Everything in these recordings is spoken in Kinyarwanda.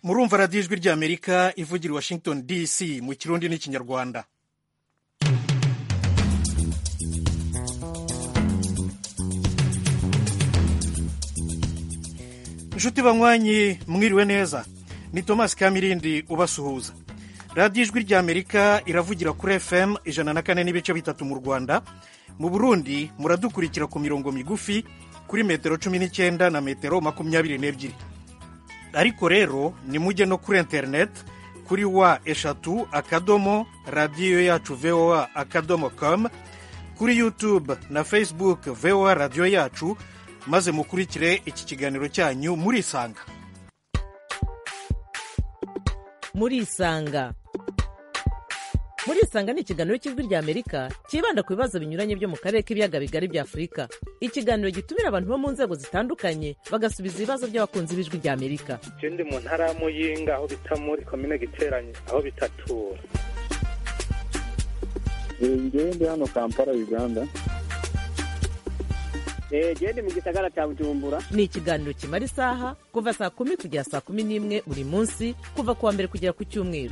murumva radiyo ijwi ry'amerika ivugira i washington dc mu kirundi n'ikinyarwanda inshuti banywanyi mwiriwe neza ni tomasi kamirindi ubasuhuza radiyo ijwi ry'amerika iravugira kuri fm ijana na kane n'ibice bitatu mu rwanda mu burundi muradukurikira ku mirongo migufi kuri metero cumi n'icyenda na metero makumyabiri n'ebyiri ariko rero nimujye no kuri interineti kuri wa eshatu akadomo radiyo yacu voa akadomo komu kuri yutube na fesibuke voa radiyo yacu maze mukurikire iki kiganiro cyanyu murisanga murisanga murisanga ni ikiganiro cy'ijwi ry'amerika cyibanda ku bibazo binyuranye byo mu karere k'ibiyaga bigari bya afurika ikiganiro gitumira abantu bo mu nzego zitandukanye bagasubiza ibibazo by'abakunzi b'ijwi ry'amerika icyo ndi mu ntara ya muyinga aho bita muri komine giteranye aho bitatura ndi hano kampala uganda gende mu gisagara cya bujumbura ni ikiganiro kimara isaha kuva saa kumi kugera saa kumi n'imwe buri munsi kuva ku wa mbere kugera ku cyumweru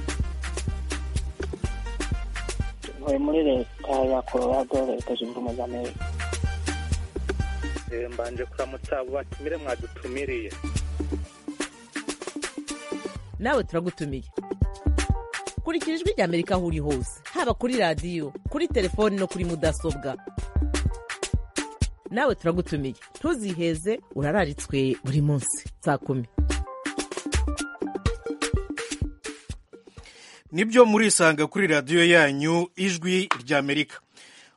ntuye muri leta ya colorado leta zunze ubumwe za amerika mbanje kuramutsa abo batumire mwadutumiriye nawe turagutumiye kurikira ijwi ry'amerika aho uri hose haba kuri radiyo kuri telefoni no kuri mudasobwa nawe turagutumiye ntuziheze urararitswe buri munsi saa kumi nibyo murisanga kuri radiyo yanyu ijwi ry'amerika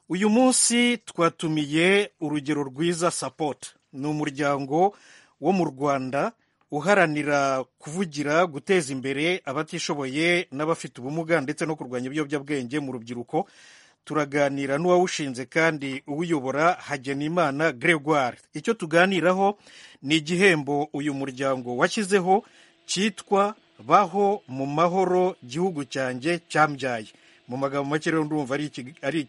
uyu munsi twatumiye urugero rwiza sapoti ni umuryango wo mu rwanda uharanira kuvugira guteza imbere abatishoboye n'abafite ubumuga ndetse no kurwanya ibiyobyabwenge mu rubyiruko turaganira n'uwawushinze kandi uwuyobora hagenimana gregoire icyo tuganiraho ni igihembo uyu muryango washyizeho cyitwa baho mu mahoro gihugu cyanjye cyambyaye mu magambo make rero ndumva ari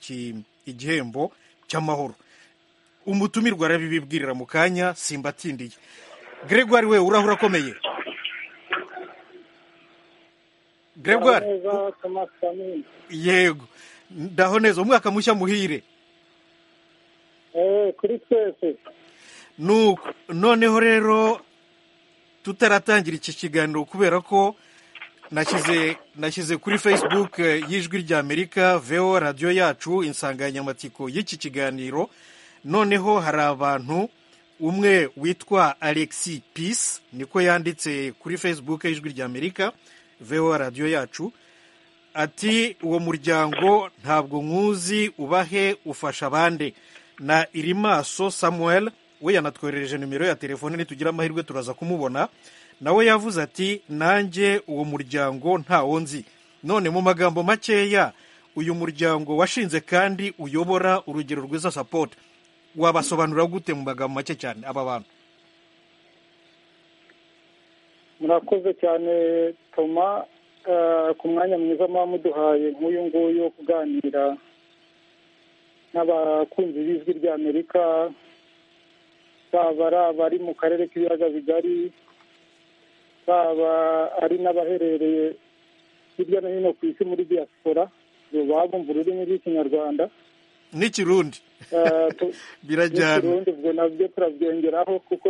igihembo cy'amahoro umutumirwa arabibibwirira mu kanya simbatindiye gregoire we urahura akomeye gregoire yego ndaho neza umwaka mushya muhire kuri twese nuko noneho rero tutaratangira iki kiganiro kubera ko nashyize kuri facebook y'ijwi ry'amerika veo radiyo yacu insanganyamatsiko y'iki kiganiro noneho hari abantu umwe witwa alexi peace niko yanditse kuri facebook y'ijwi ry'amerika veo radiyo yacu ati uwo muryango ntabwo nkuzi ubahe ufasha abandi na irimaso samuel we yanatwoherereje nimero ya telefone nitugira amahirwe turaza kumubona nawe yavuze ati nanjye uwo muryango ntawo nzi none mu magambo makeya uyu muryango washinze kandi uyobora urugero rwiza sapoti wabasobanura gute mu magambo make cyane aba bantu murakoze cyane toma ku mwanya mwiza muba muduhaye nk'uyu nguyu wo kuganira n'abakunzi b'ijwi ry'amerika baba ari abari mu karere k'ibiyaga bigari baba ari n'abaherereye hirya no hino ku isi muri diaspora babumva ururimi rw'ikinyarwanda n'ikirundi birajyana n'ikirundi ubwo nabyo turabyongeraho kuko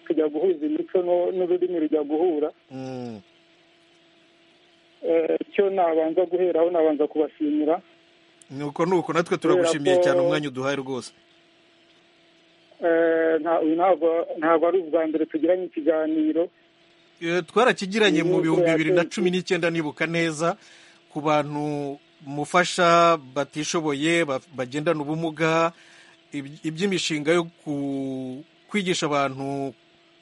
tujya guhuza imico n'ururimi rujya guhura icyo nabanza guheraho nabanza kubashimira ni uko ni uko natwe turagushimiye cyane umwanya uduhaye rwose ntabwo ari ubwa mbere tugiranye ikiganiro twarakigiranye mu bihumbi bibiri na cumi n'icyenda nibuka neza ku bantu mufasha batishoboye bagendana ubumuga iby'imishinga yo kwigisha abantu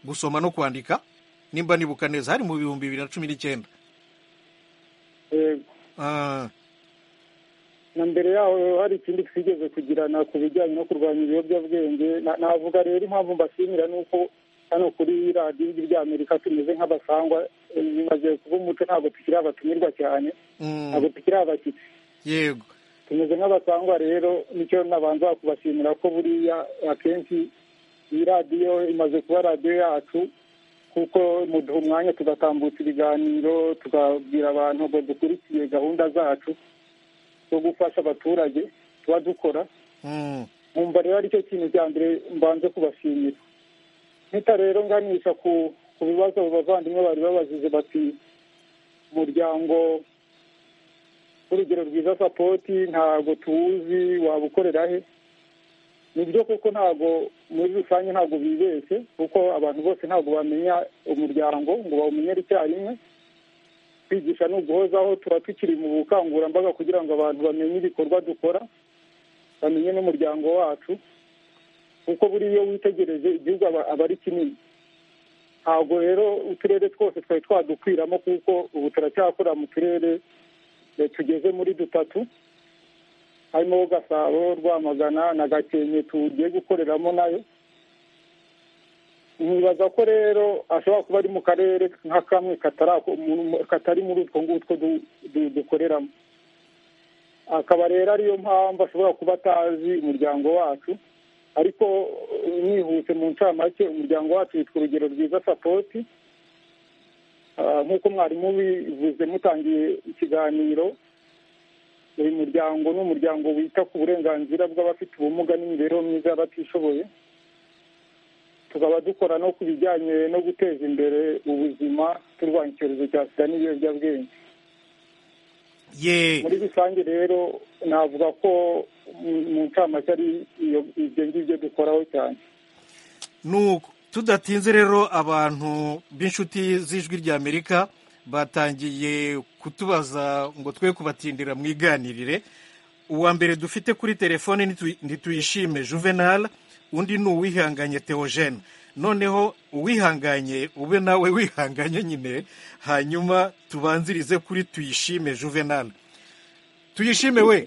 gusoma no kwandika nimba nibuka neza hari mu bihumbi bibiri na cumi n'icyenda na mbere yaho hari ikindi twigeze kugirana ku bijyanye no kurwanya ibiyobyabwenge navuga rero impamvu mbashimira ni uko hano kuri radiyo ry'amerika tumeze nk'abasangwa bimaze kuba umuco ntabwo tukiri abatumirwa cyane ntabwo tukiri abashyitsi yego tumeze nk'abasangwa rero nicyo nabanza kubashimira ko buriya akenshi iyi radiyo imaze kuba radiyo yacu kuko muduha umwanya tugatambutsa ibiganiro tukabwira abantu ngo dukurikiye gahunda zacu zo gufasha abaturage tuba dukora Mm. nkumva rero aricyo kintu cya mbere mbanze kubashimira mpita rero nganisha ku ku bibazo abavandimwe bari babajije bati umuryango w'urugero rwiza sapoti ntabwo tuwuzi waba ukorera he ni byo kuko ntabwo muri rusange ntabwo bibeshye kuko abantu bose ntabwo bamenya umuryango ngo bawumenye icyarimwe kwigisha ni uguhozaho tuba tukiri mu bukangurambaga kugira ngo abantu bamenye ibikorwa dukora bamenye n'umuryango wacu kuko buriya iyo witegereje igihugu aba aba ari kinini ntabwo rero uturere twose twari twadukwiramo kuko ubu turacyakora mu turere eh, tugeze muri dutatu harimo gasabo rwamagana na gakenke tugiye gukoreramo nayo nkibaza ko rero ashobora kuba ari mu karere nka kamwe katarako- mu- mu- katari muri utwo ngutwo du- du- dukoreramo akaba rero ariyo mpamvu ashobora kuba atazi umuryango wacu ariko eh, nihuse mu ncamake umuryango wacu witwa urugero rwiza sapoti Ah, nk'uko mwarimu bivuze mutangiye ikiganiro uyu muryango ni umuryango wita ku burenganzira bw'abafite ubumuga n'imibereho myiza y'abatishoboye tukaba dukora no ku bijyanye no guteza imbere ubuzima turwanya icyorezo cya sida n'ibiyobyabwenge ye muri rusange rero navuga ko mu- mu ncamake ari iyo- ibyo ngibyo dukoraho cyane nuko tudatinze rero abantu b'inshuti z'ijwi ry'amerika batangiye kutubaza ngo twe kubatindira mu iganirire uwa mbere dufite kuri telefone nitu- ntituyishime juvenal undi ni uwihanganye theogene noneho uwihanganye ube nawe wihanganye nyine hanyuma tubanzirize kuri tuyishime juvenal tuyishime we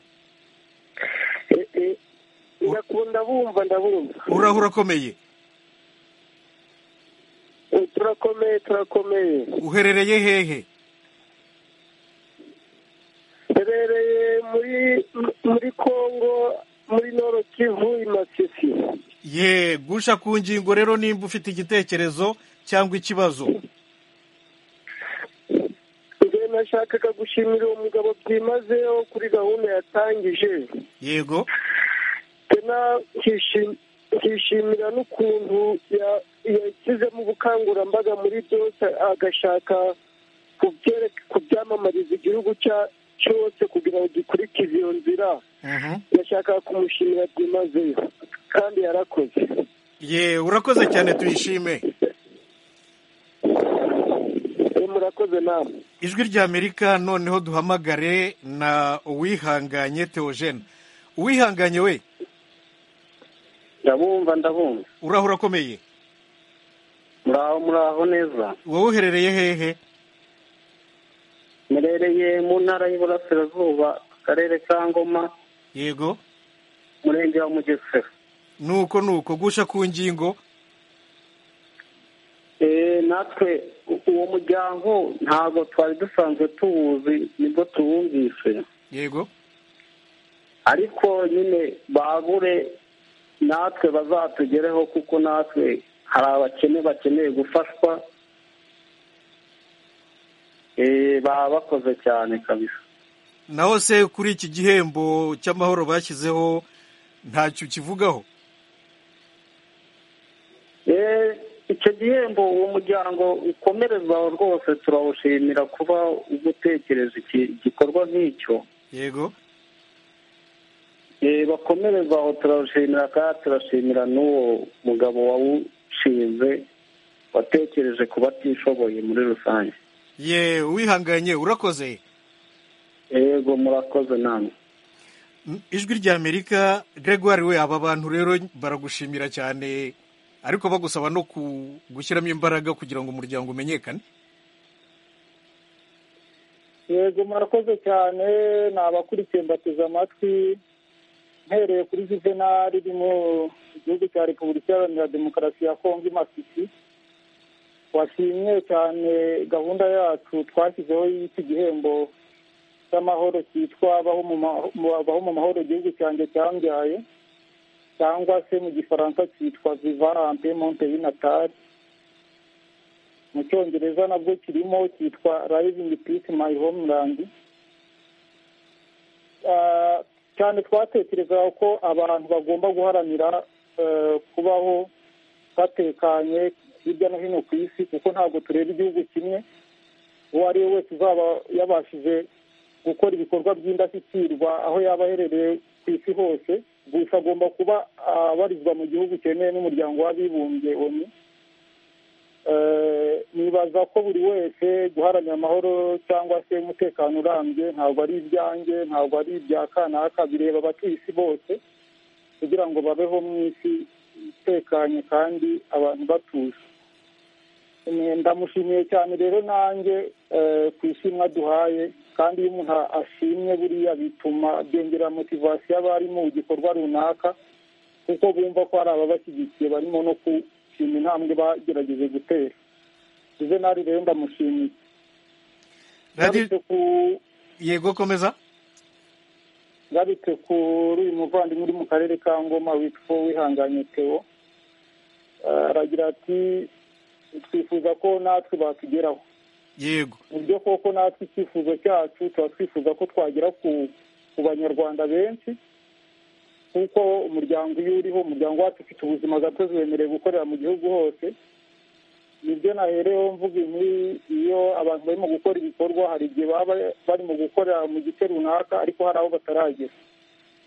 ndakunda bumva ndabumva urahura akomeye Eh, turakomeye turakomeye uherereye hehe herereye muri muri kongo muri noro kivu i masisi ye gusha ku ngingo rero nimba ufite igitekerezo cyangwa ikibazo nge nashakaga gushimira uwo mugabo byimazeho kuri gahunda yatangije yego tena nkishim- nkishimira n'ukuntu ya- yashyizemo ubukangurambaga muri byose agashaka kubyereka- kubyamamariza igihugu cya- cyose kugira ngo gikurikize iyo nzira Mhm. ndashaka kumushimira byimazeyo kandi yarakoze ye urakoze cyane tuyishime Eh, murakoze namwe ijwi ry'amerika noneho duhamagare na uwihanganye theogene uwihanganye we ndabumva ndabumva uraho urakomeye muraho muraho neza wowe uherereye hehe murereye mu ntara y'iburasirazuba akarere ka ngoma yego umurenge wa mugesera nuko nuko gusha ku ngingo Eh, natwe u- uwo muryango ntabwo twari dusanzwe tuwuzi nibwo tuwumvise yego ariko nyine bagure natwe bazatugereho kuko natwe hari abakene bakeneye gufashwa Eh, baba bakoze cyane kabisa naho se kuri iki gihembo cy'amahoro bashyizeho ntacyo ukivugaho Eh, icyo gihembo uwo muryango ukomereza rwose turawushimira kuba ugutekereza iki gikorwa nk'icyo yego Eh, bakomereza aho turawushimira kandi turashimira n'uwo mugabo wawushinze watekereje ku batishoboye muri rusange ye uwihanganye urakoze yego murakoze namwe ijwi ry'amerika gregoire we aba bantu rero baragushimira cyane ariko bagusaba no ku- gushyiramo imbaraga kugira ngo umuryango umenyekane yego murakoze cyane ni abakurikiye mbateze amatwi mpereye kuri juvenali iri mu gihugu cya repubulika iharanira demokarasi ya kongo imasisi washimye cyane gahunda yacu twashyizeho y'iki gihembo cy'amahoro cyitwa baho mu maho- mu- baho mu mahoro igihugu cyanjye cyambyaye cyangwa se mu gifaransa cyitwa vivarante monte y'inatari mu cyongereza nabwo kirimo cyitwa living peace my homeland Ah, cyane twatekerezaga ko abantu bagomba guharanira eh, kubaho batekanye hirya no hino ku isi kuko ntabwo tureba igihugu kimwe uwo ari we wese uzaba yabashije gukora ibikorwa by'indashyikirwa aho yaba aherereye ku isi hose gusa agomba kuba abarizwa mu gihugu cyemewe n'umuryango w'abibumbye onu Eh, nibaza ko buri wese guharanira amahoro cyangwa se umutekano urambye ntabwo ari ibyanjye ntabwo ari ibya kanaka bireba abatuye isi bose kugira ngo babeho mu isi itekanye kandi abantu batuje Eh, ndamushimiye cyane rero nanjye eh, ku ishimwe aduhaye kandi iyo umuntu ashimye buriya bituma byongera motivasiyo abari mu gikorwa runaka kuko bumva ko hari ababashyigikiye barimo no gushima intambwe bagerageje gutera juvenali rero ndamushimiye radiyo ngarutse ku yego komeza ngarutse kuri uyu muvandimwe uri mu karere ka ngoma witwa wihanganye teo Eh, aragira ati twifuza ko natwe batugeraho yego mu byo koko natwe icyifuzo cyacu tuba twifuza ko twagera ku ku banyarwanda benshi kuko umuryango iyo uriho umuryango wacu ufite ubuzima gatozi wemerewe gukorera mu gihugu hose nibyo nahereyeho mvuga inkuru iyo abantu barimo gukora ibikorwa hari igihe baba barimo gukorera mu gice runaka ariko hari aho bataragera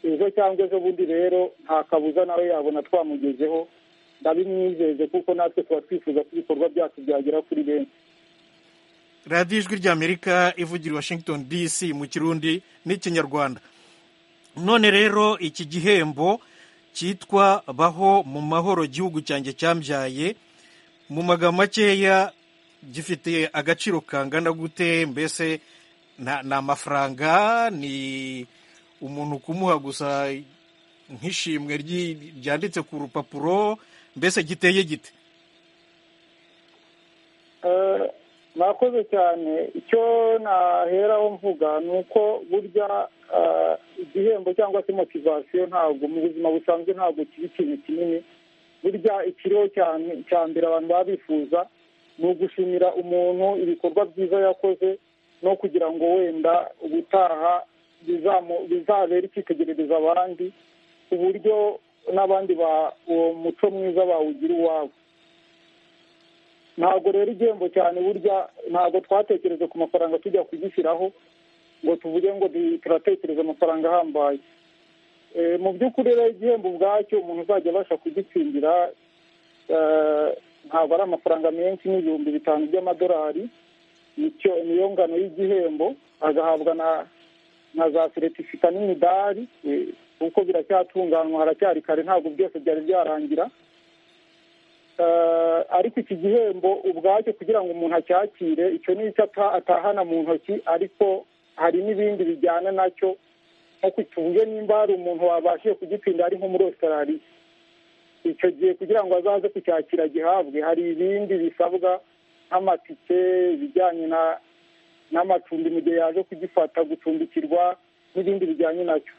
ejo cyangwa ejo bundi rero nta kabuza nawe yabona twamugezeho ndabimwizeze kuko natwe tuba twifuza ko ibikorwa byacu byagera kuri benshi radiyo ijwi ry'amerika ivugira i washington dc mu kirundi n'ikinyarwanda none rero iki gihembo cyitwa baho mu mahoro gihugu cyanjye cyambyaye mu magambo makeya gifite agaciro kangana gute mbese nta- ni amafaranga ni umuntu kumuha gusa nk'ishimwe ryi- ryanditse ku rupapuro mbese giteye gite Eh, mwakoze cyane icyo naheraho mvuga ni uko burya eh, igihembo cyangwa se motivasiyo ntabwo mu buzima busanzwe ntabwo kiba ikintu kinini burya ikiriho cyane cya mbere abantu baba bifuza ni ugushimira umuntu ibikorwa byiza yakoze no kugira ngo wenda ubutaha bizamu- bizabere icyitegererezo abandi ku buryo n'abandi ba uwo muco mwiza bawugira uwabo ntabwo rero igihembo cyane burya ntabwo twatekereza ku mafaranga tujya kugishyiraho ngo tuvuge ngo du- turatekereza amafaranga ahambaye Eh, mu by'ukuri rero igihembo ubwacyo umuntu uzajya abasha kugitsindira eh, ntabwo ari amafaranga menshi n'ibihumbi bitanu by'amadolari nicyo niyo ngano y'igihembo agahabwa na na za seritifika n'imidari eh, kuko biracyatunganywa haracyari kare ntabwo byose byari byarangira Eh, ariko iki gihembo ubwacyo kugira ngo umuntu acyakire icyo ni icyo ata- atahana mu ntoki ariko hari n'ibindi bijyana nacyo nko tuvuge nimba hari umuntu wabashije kugitsinda ari nko muri Australia icyo gihe kugira ngo azaze kucyakira gihabwe hari ibindi bisabwa nk'amatike ibijyanye na n'amacumbi mu gihe yaje kugifata gucumbikirwa n'ibindi bijyanye nacyo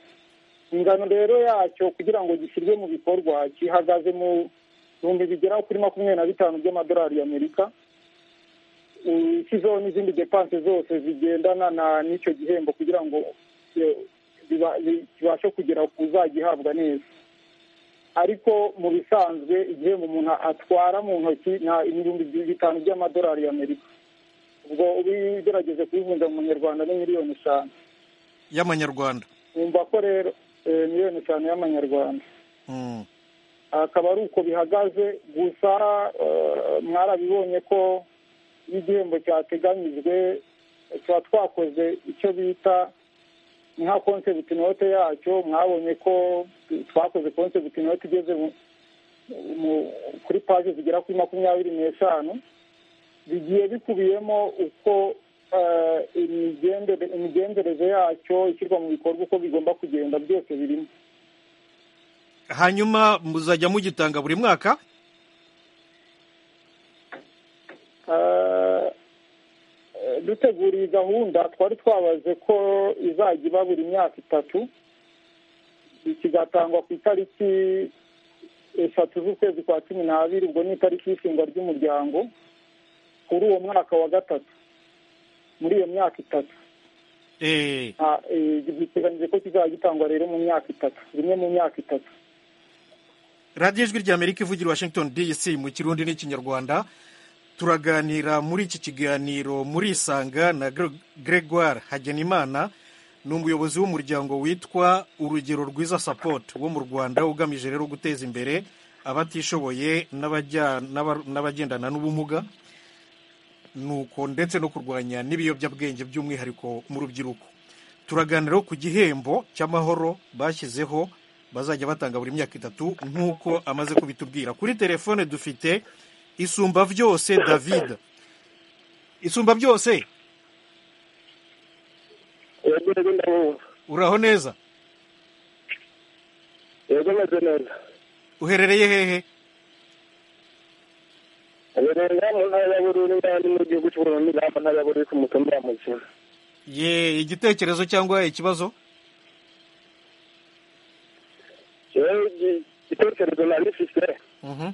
ingano rero yacyo kugira ngo gishyirwe mu bikorwa gihagaze mu bihumbi bigera kuri makumyabiri na bitanu by'amadolari y'amerika ushyizeho n'izindi depanse zose zigendana na- n'icyo gihembo kugira ngo eh, biba- bi- kibashe kugera ku zagihabwa neza ariko mu bisanzwe igihembo umuntu atwara mu ntoki nta ibihumbi bitanu by'amadolari y'amerika ubwo ubigerageje kubivunja mu munyarwanda ni miliyoni eshanu y'amanyarwanda wumva ko rero eh, miliyoni eshanu y'amanyarwanda Mm. akaba ari uko bihagaze gusa eh, mwarabibonye ko iyo igihembo cyateganyijwe eh, tuba twakoze icyo bita ni nka concept note yacyo mwabonye ko twakoze concept note igeze mu- mu- kuri paje zigera kuri makumyabiri n'eshanu bigiye bikubiyemo uko eh, imigende- imigenzereze yacyo ishyirwa mu bikorwa uko bigomba kugenda byose birimo hanyuma muzajya mugitanga buri mwaka Eh, dutegura iyi gahunda twari twabaze ko izajya iba buri myaka itatu kigatangwa ku itariki eshatu z'ukwezi kwa cumi n'abiri ubwo ni itariki y'ishinga ry'umuryango kuri uwo mwaka wa gatatu muri iyo myaka itatu Eh, Ah, eh, biteganyije ko kizaba gitangwa rero mu myaka itatu rimwe mu myaka itatu radiyo ijwi ry'amerika ivugira washington dc mu kirundi n'ikinyarwanda turaganira muri iki kiganiro muri isanga na Gre- gregoire hagenimana ni umuyobozi w'umuryango witwa urugero rwiza support wo mu rwanda ugamije rero guteza imbere abatishoboye n'abajya- n'aba- n'abagendana n'ubumuga nuko ndetse no kurwanya n'ibiyobyabwenge by'umwihariko mu rubyiruko turaganira ku gihembo cy'amahoro bashyizeho bazajya batanga buri myaka itatu nk'uko amaze kubitubwira kuri telefone dufite isumba byose david isumba byose yego ndabumva uraho neza yego meze neza uherereye hehe aberenga mu ntara ya bururi n'andi mu gihugu cy'uburundi n'aho ntara ya bururi ku mutumba wa mukina ye igitekerezo cyangwa ikibazo yewe igi- igitekerezo nari mfite Mhm.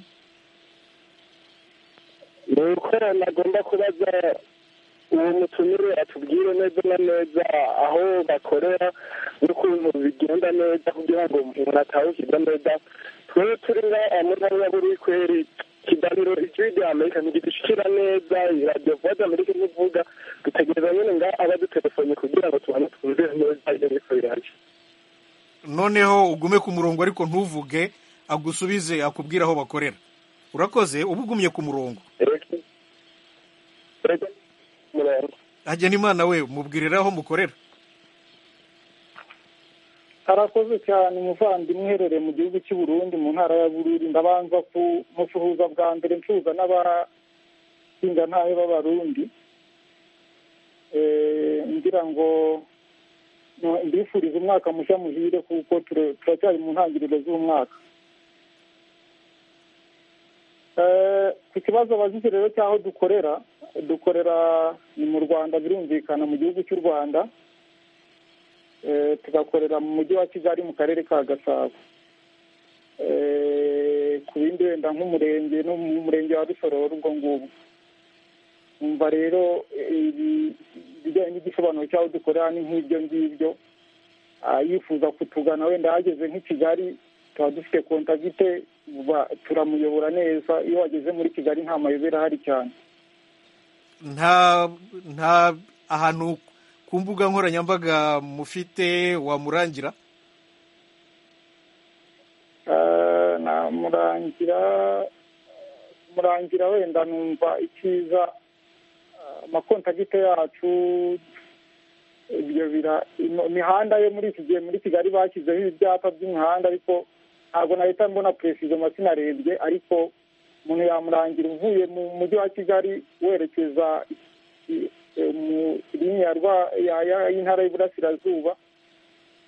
ni uko nagomba kubaza uwo mutumire atubwire neza na neza aho bakorera n'ukuntu bigenda neza kugira ngo umuntu atawukiza neza twebwe turi ngaha muri ntara ya bururi kweri ikiganiro ijwi rya amerika ntigidushikira neza radiyo vowa amerika ntivuga dutegereza nyine ngaha abadutelefone kugira ngo tubone twumvire neza ibyo biriko biraje noneho ugume ku murongo ariko ntuvuge agusubize akubwire aho bakorera urakoze uba ugumye ku murongo Ego. Ego. murongo hagenimana we mubwirira aho mukorera harakoze cyane umuvandimwe uherereye mu gihugu cy'u Burundi mu ntara ya bururi ndabanza kumusuhuza bwa mbere nsuhuza n'abahinga ntayo b'abarundi Eh, ngira ngo no- mbifuriza umwaka mushya muhire kuko tura- turacyari mu ntangiriro z'umwaka Eh, ku kibazo abajije rero cy'aho dukorera dukorera ni mu rwanda birumvikana mu gihugu cy'u rwanda Eh, tugakorera mu mujyi wa kigali mu karere ka gasabo Eh, ku bindi wenda nk'umurenge no mu murenge wa rusororo ubwo ngubwo umva rero eh, ibi- ibijyanye n'igisobanuro cy'aho dukorera ni nk'ibyo ngibyo Ah, yifuza kutugana wenda yageze nk'i kigali tuba dufite kontagite ba- turamuyobora neza iyo wageze muri kigali nta mayobera ahari cyane nta nta ahantu ku mbuga nkoranyambaga mufite wamurangira Eh, namurangira murangira wenda numva icyiza eh, amakontagite yacu ibyo bira ino- imihanda yo muri iki gihe muri kigali bashyizeho ibyapa by'imihanda ariko ntabwo nahita mbona peresizo amazina arebye ariko umuntu yamurangira uvuye mu mujyi wa kigali werekeza i- i- mu linya ya Rwa- ya- ya- y'intara y'iburasirazuba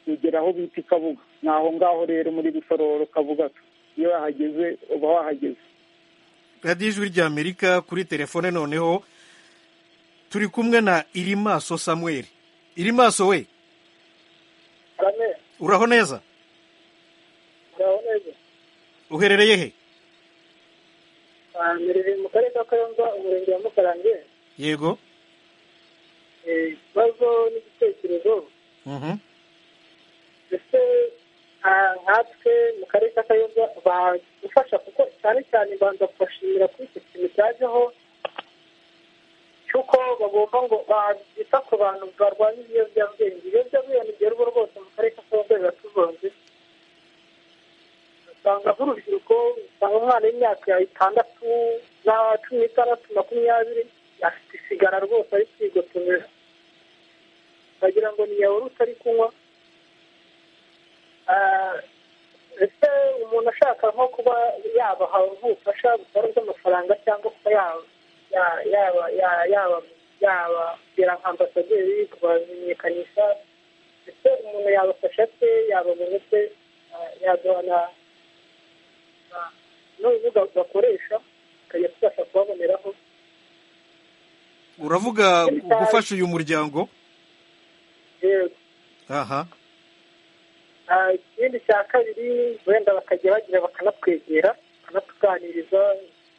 ugera aho bita i kabuga ni aho ngaho rero muri rusororo kabuga iyo wahageze uba wahageze radiyo ijwi ry'amerika kuri telefone noneho turi kumwe na irimaso samuel irimaso we kane uraho neza ngaho neza uherereye he mbereye mu karere ka kayonza umurenge wa mukarange yego Eh, ikibazo n'igitekerezo Mhm. ese ah, nkatwe mu karere ka kayonza badufasha kuko cyane cyane banza kubashimira kuri icyo kintu cyajeho cy'uko bagomba ngo babita ku bantu barwanya ibiyobyabwenge ibiyobyabwenge ni byerubo rwose mu karere ka kayonza biratuzonze usanga nk'urubyiruko usanga umwana w'imyaka itandatu na cumi n'itandatu makumyabiri afite isigara rwose ari kwigotomera wagira ngo ni yawuri utari kunywa Ah, ese umuntu ashaka nko kuba yabaha ubufasha butari bw'amafaranga cyangwa kuba yaba ya- yaba ya- yaba yababera nka ambasaderi kubamenyekanisha ese umuntu yabafasha se yababona se ah, yaduhana na- n'urubuga bakoresha tukajya tubasha kubaboneraho uravuga gufasha uyu muryango yego aha Ah, ikindi cya kabiri wenda bakajya bagira bakanatwegera bakanatuganiriza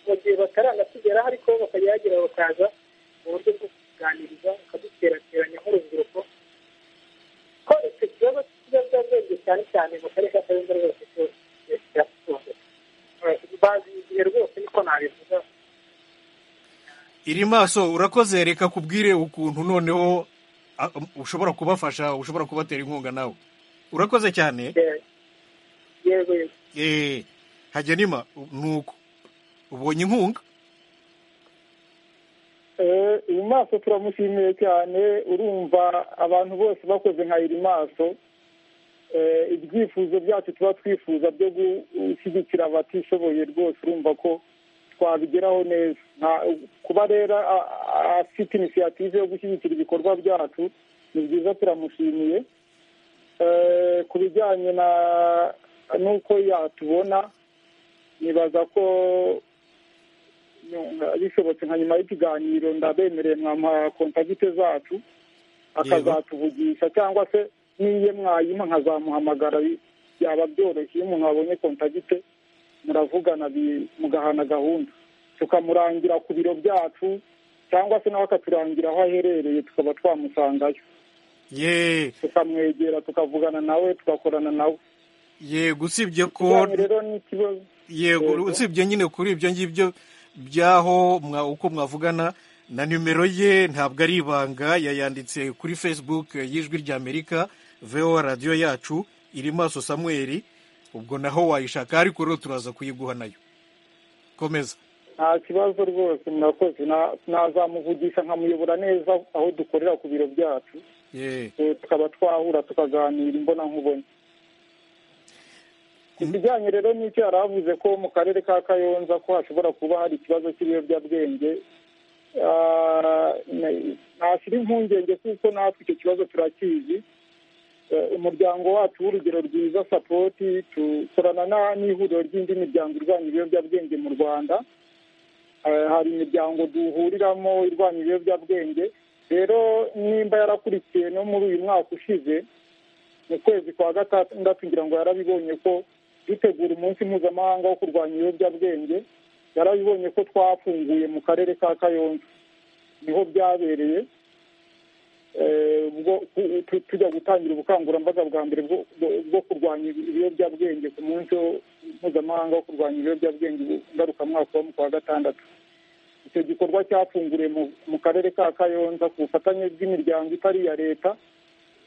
mu gihe bataranatugeraho ariko bakajya kuyagira bakaza mu buryo bwo kuganiriza bakaduterateranya nk'urubyiruko ko icyo kibazo cy'ibiyobyabwenge cyane cyane mu karere ka kayonza rwose kiratunze bazi igihe rwose niko nabivuga iri maso urakoze reka kubwire ukuntu noneho ah, ushobora kubafasha ushobora kubatera inkunga nawe urakoze cyane yego yego eh hagenima nuko ubonye inkunga Eh, uyu maso turamushimiye cyane urumva abantu bose bakoze nka iri maso Eh, ibyifuzo byacu tuba twifuza byo gushyigikira abatishoboye rwose urumva ko twabigeraho neza Nta- kuba rero a- a- afite inisiyative yo gushyigikira ibikorwa byacu ni byiza turamushimiye Eh, ku bijyanye na n'uko yatubona nibaza ko nyuma- bishobotse nka nyuma y'ikiganiro ndabemereye mwampa kontagite zacu akazatuvugisha cyangwa se n'iyo mwayima nkazamuhamagara bi- byaba byoroshye iyo umuntu abonye kontagite muravugana bi- mugahana gahunda tukamurangira ku biro byacu cyangwa se nawe akaturangira aho aherereye tukaba twamusangayo ye tukamwegera tukavugana nawe tugakorana nawe ye gusibye ko Kijyanye rero n'ikibazo yego Yego. usibye nyine kuri ibyo ngibyo byaho mwa- uko mwavugana na nimero ye ntabwo ari ibanga yayanditse kuri facebook eh, y'ijwi ry'amerika voa radiyo yacu iri maso samuel ubwo naho wayishaka ariko rero turaza kuyiguha nayo komeza nta kibazo rwose murakoze Na- nazamuvugisha nkamuyobora neza aho dukorera ku biro byacu ye Eh, tukaba twahura tukaganira imbona nkubone ku bijyanye rero n'icyo yari avuze ko mu karere ka kayonza ko hashobora kuba hari ikibazo cy'ibiyobyabwenge Ah, na- ntashyira impungenge kuko natwe icyo kibazo turakizi Eh, umuryango wacu w'urugero rwiza sapoti dukorana na- n'ihuriro ry'indi miryango irwanya ibiyobyabwenge mu rwanda Eh, hari imiryango duhuriramo irwanya ibiyobyabwenge rero nimba yarakurikiye no muri uyu mwaka ushize mu kwezi kwa gatandatu ngira ngo yarabibonye ko dutegura umunsi mpuzamahanga wo kurwanya ibiyobyabwenge yarabibonye ko twafunguye mu karere ka kayonza niho byabereye Eh, ubwo tu- tu- tujya gutangira ubukangurambaga bwa mbere bwo- bwo- bwo kurwanya ibiyobyabwenge ku munsi wo- mpuzamahanga wo kurwanya ibiyobyabwenge ngarukamwaka wo mu kwa gatandatu icyo gikorwa cyafunguriwe mu- mu karere ka kayonza ku bufatanye bw'imiryango itari iya leta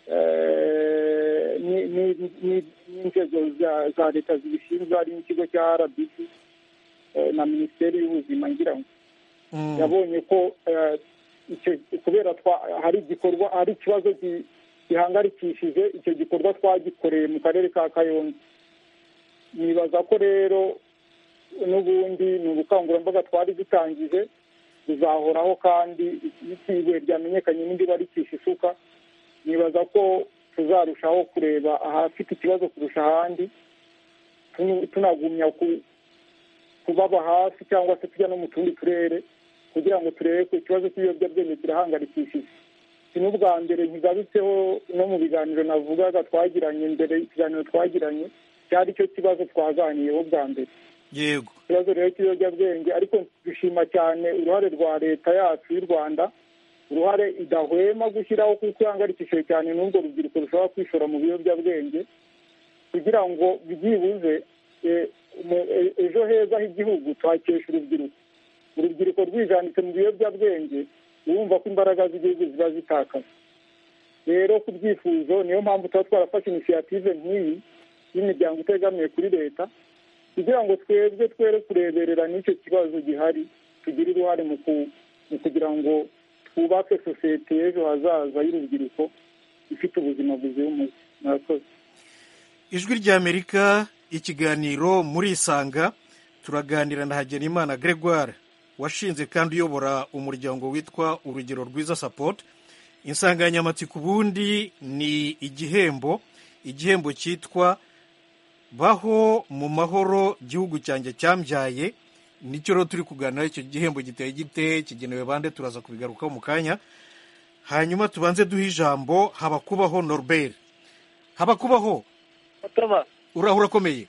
eh, ni- ni- ni- n'inzego za- za leta zibishinzwe hari n'ikigo cya rbc eh, na minisiteri y'ubuzima ngira ngo Mm. yabonye ko eh, icyo- kubera twa- hari igikorwa hari ikibazo gi- gihangarikishije icyo gikorwa twagikoreye mu karere ka kayonza nibaza ko rero n'ubundi ni ubukangurambaga twari dutangije buzahoraho kandi ibuye ryamenyekanye n'indi baricisha isuka nibaza ko tuzarushaho kureba ahafite ikibazo kurusha ahandi tunu- tunagumya ku- kubaba hafi cyangwa se tujya no mu tundi turere kugira ngo turebe ko ikibazo cy'ibiyobyabwenge kirahangarikishije si n'ubwa mbere ntigarutseho no mu biganiro navugaga twagiranye mbere ikiganiro twagiranye cyari cyo kibazo twaganiyeho bwa mbere yego ikibazo rero cy'ibiyobyabwenge ariko dushima cyane uruhare rwa leta yacu y'u rwanda uruhare idahwema gushyiraho kuko ihangarikishije cyane n'urwo rubyiruko rushobora kwishora mu biyobyabwenge kugira ngo byibuze eh, mu- e- ejo heza h'igihugu twakesha urubyiruko urubyiruko rwijanditse mu biyobyabwenge urumva ko imbaraga z'igihugu ziba zitakaye rero ku byifuzo niyo mpamvu tuba twarafashe inisiyative nk'iyi y'imiryango itegamiye kuri leta kugira ngo twebwe twere kureberera n'icyo kibazo gihari tugire uruhare mu ku- mu kugira ngo twubake sosiyete y'ejo hazaza y'urubyiruko ifite ubuzima buzira umuze murakoze ijwi ry'amerika ikiganiro muri isanga turaganira na hagenimana gregoire washinze kandi uyobora umuryango witwa urugero rwiza support insanganyamatsiko ubundi ni igihembo igihembo cyitwa baho mu mahoro gihugu cyanjye cyambyaye nicyo rero turi kuganiraho icyo gihembo giteye gite kigenewe bande turaza kubigarukaho mu kanya hanyuma tubanze duhe ijambo habakubaho norbert habakubaho uraho urakomeye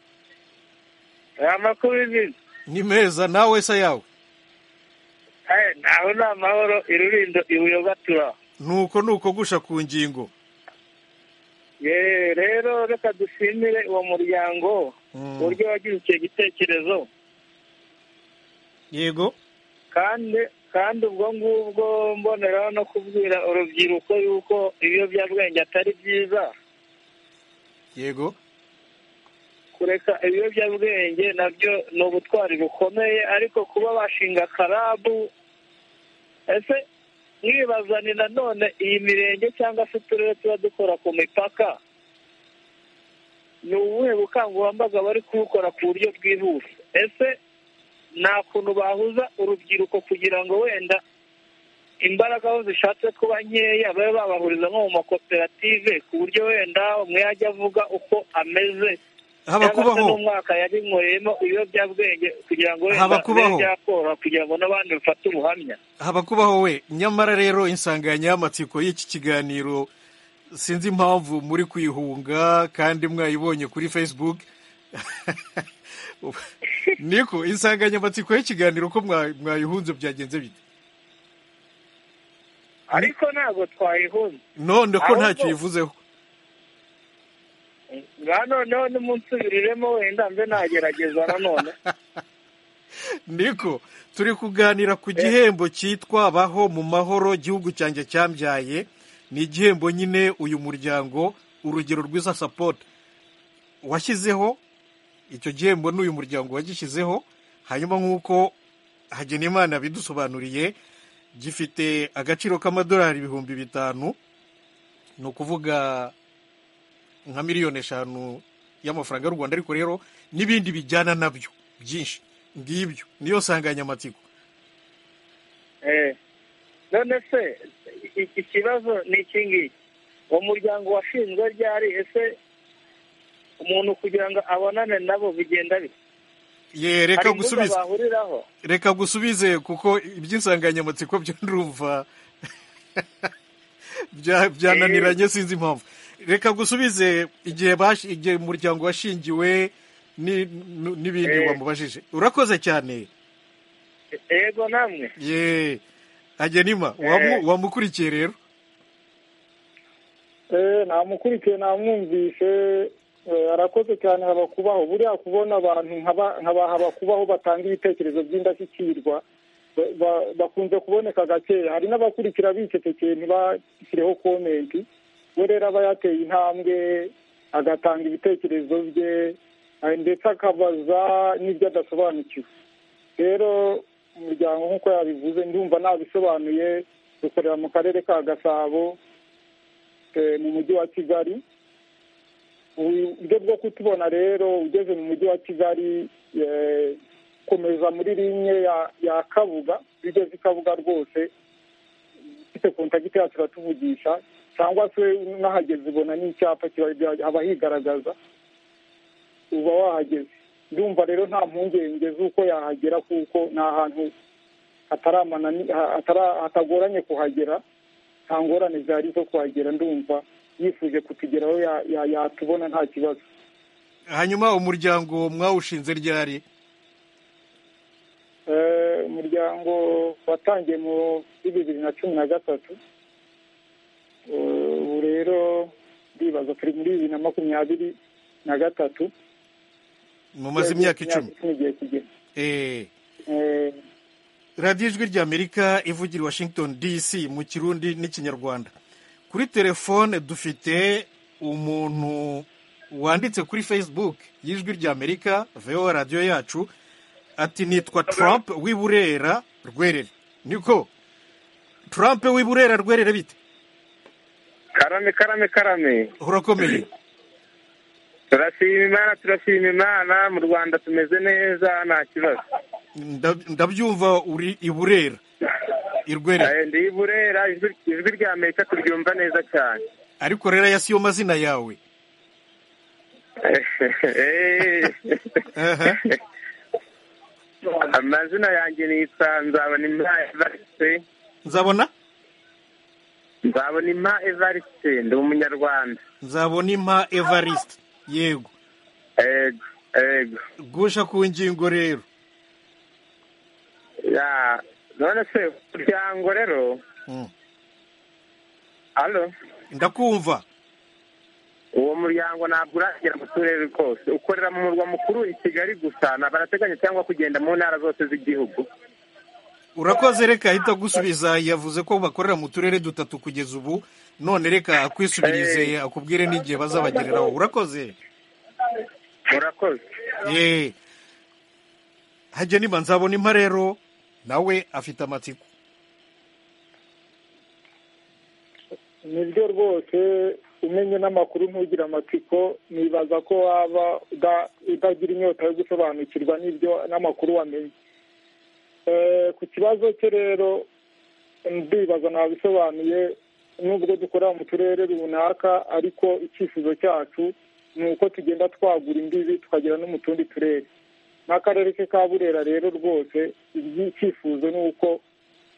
amakuru y'ibintu ni meza nawe se yawe naho ni amahoro irurindo ibuyobatura nuko ni ukogusha ku ngingo yeee rero reka dushimire uwo muryango Mm. uburyo wagize icyo gitekerezo yego kandi kandi ubwo ngubwo mboneraho no kubwira urubyiruko yuko ibiyobyabwenge atari byiza yego kureka ibiyobyabwenge nabyo ni ubutwari bukomeye ariko kuba bashinga karabu ese mwibazane nanone iyi mirenge cyangwa se uturere tuba dukora ku mipaka ni ubuhe bukangurambaga bari kubukora ku buryo bwihuse ese nta kuntu bahuza urubyiruko kugira ngo wenda imbaraga aho zishatse kuba nkeya babe babahuriza nko mu makoperative ku buryo wenda umwe yajya avuga uko ameze haba cyangwa se kubaho n'umwaka yarinyweyemo ibiyobyabwenge kugira ngo Haba wenda kubaho. bibe byakoroha kugira ngo n'abandi bafate ubuhamya haba kubaho we nyamara rero insanganyamatsiko y'iki kiganiro sinzi impamvu muri kuyihunga kandi mwayibonye kuri facebook niko insanganyamatsiko y'ikiganiro ko mwa- mwayihunze byagenze bite ariko ntabwo twayihuza none ko ntacyo Ahubwo- yivuzeho nka noneho n'umunsubiriremo wenda mbe nagerageza nanone niko turi kuganira ku gihembo cyitwa baho mu mahoro gihugu cyanjye cyambyaye ni igihembo nyine uyu muryango urugero rwiza sapoti washyizeho icyo gihembo n'uyu muryango wagishyizeho hanyuma nk'uko hagenimana bidusobanuriye gifite agaciro k'amadolari ibihumbi bitanu ni ukuvuga nka miliyoni eshanu y'amafaranga y'u rwanda ariko rero n'ibindi bijyana nabyo byinshi ngibyo niyo nsanganyamatsiko Eh, none se iki kibazo ni iki ngiki uwo muryango washinzwe ryari ese umuntu kugira ngo abonane nabo bigenda bite ye hari reka imbuga gusubize bahuriraho reka gusubize kuko iby'insanganyamatsiko byo ndumva bya- byananiranye sinzi impamvu reka gusubize igihe bash- igihe umuryango washingiwe ni- nu- n'ibindi Eh. wamubajije urakoze cyane yego namwe ye agenima wamu- wamukurikiye rero Eh, namukurikiye namwumvishe eh, arakoze cyane haba kubaho buriya kubona abantu nk'aba- nk'aba haba kubaho batanga ibitekerezo by'indashyikirwa ba- ba- bakunze kuboneka gakeya hari n'abakurikira bicecekeye ntibashyireho komenti we rero aba yateye intambwe agatanga ibitekerezo bye eh, ndetse akabaza n'ibyo adasobanukiwe rero umuryango nk'uko yabivuze ndumva nabisobanuye dukorera mu karere ka gasabo eh, mu mujyi wa kigali uburyo bwo kutubona rero ugeze mu mujyi wa kigali eh, komeza muri linye ya- ya kabuga iyo ugeze i kabuga rwose ufite kontagiti yacu iratuvugisha cyangwa se unahageze ubona n'icyapa kiba- haba higaragaza uba wahageze ndumva rero nta mpungenge z'uko yahagera kuko ni ahantu hataramanani- ha- hatara- hatagoranye kuhagera nta ngorane zihari zo kuhagera ndumva yifuje kutugeraho ya- ya- yatubona nta kibazo hanyuma umuryango mwawushinze ryari Eh, umuryango watangiye muri bibiri na cumi na gatatu Eh, ubu rero ndibaza turi muri bibiri na makumyabiri na gatatu mumaze imyaka icumi igiye kugera Eh. Eh, radiyo ijwi ry'amerika ivugira i washington dc mu kirundi n'ikinyarwanda kuri telefone dufite umuntu wanditse kuri facebook y'ijwi ry'amerika voa radiyo yacu ati nitwa trump w'i burera rwerere niko trump w'i burera rwerere bite karame karame karame urakomeye turashima imana turashima imana mu rwanda tumeze neza nta kibazo Ndab- ndabyumva uri i burera i rwerere Eh, ndi i burera ijwi ijwi rya amerika turyumva neza cyane ariko rero aya siyo mazina yawe Eh. Aha. amazina yanjye nitwa nzabona impa evariste nzabona nzabona impa evariste ndi umunyarwanda nzabona impa evariste yego ego ego gusha ku ngingo rero ya none se umuryango rero alo ndakumva uwo muryango ntabwo uragera mu turere twose ukorera mu murwa mukuru i kigali gusa barateganya cyangwa kugenda mu ntara zose z'igihugu urakoze reka ahita gusubiza yavuze ko bakorera mu turere dutatu kugeza ubu none reka akwisubirize akubwire n'igihe bazabagereraho urakoze murakoze ye hajya niba nzabona impa rero nawe afite amatsiko nibyo rwose umenye n'amakuru ntugire amatsiko nibaza ko waba uda- utagira inyota yo gusobanukirwa n'ibyo n'amakuru wamenye Eh, ku kibazo cye rero ndibaza nabisobanuye nubwo dukorera mu turere runaka ariko icyifuzo cyacu ni uko tugenda twagura imbibi tukagera no mu tundi turere n'akarere ke ka burera rero rwose icyifuzo ni uko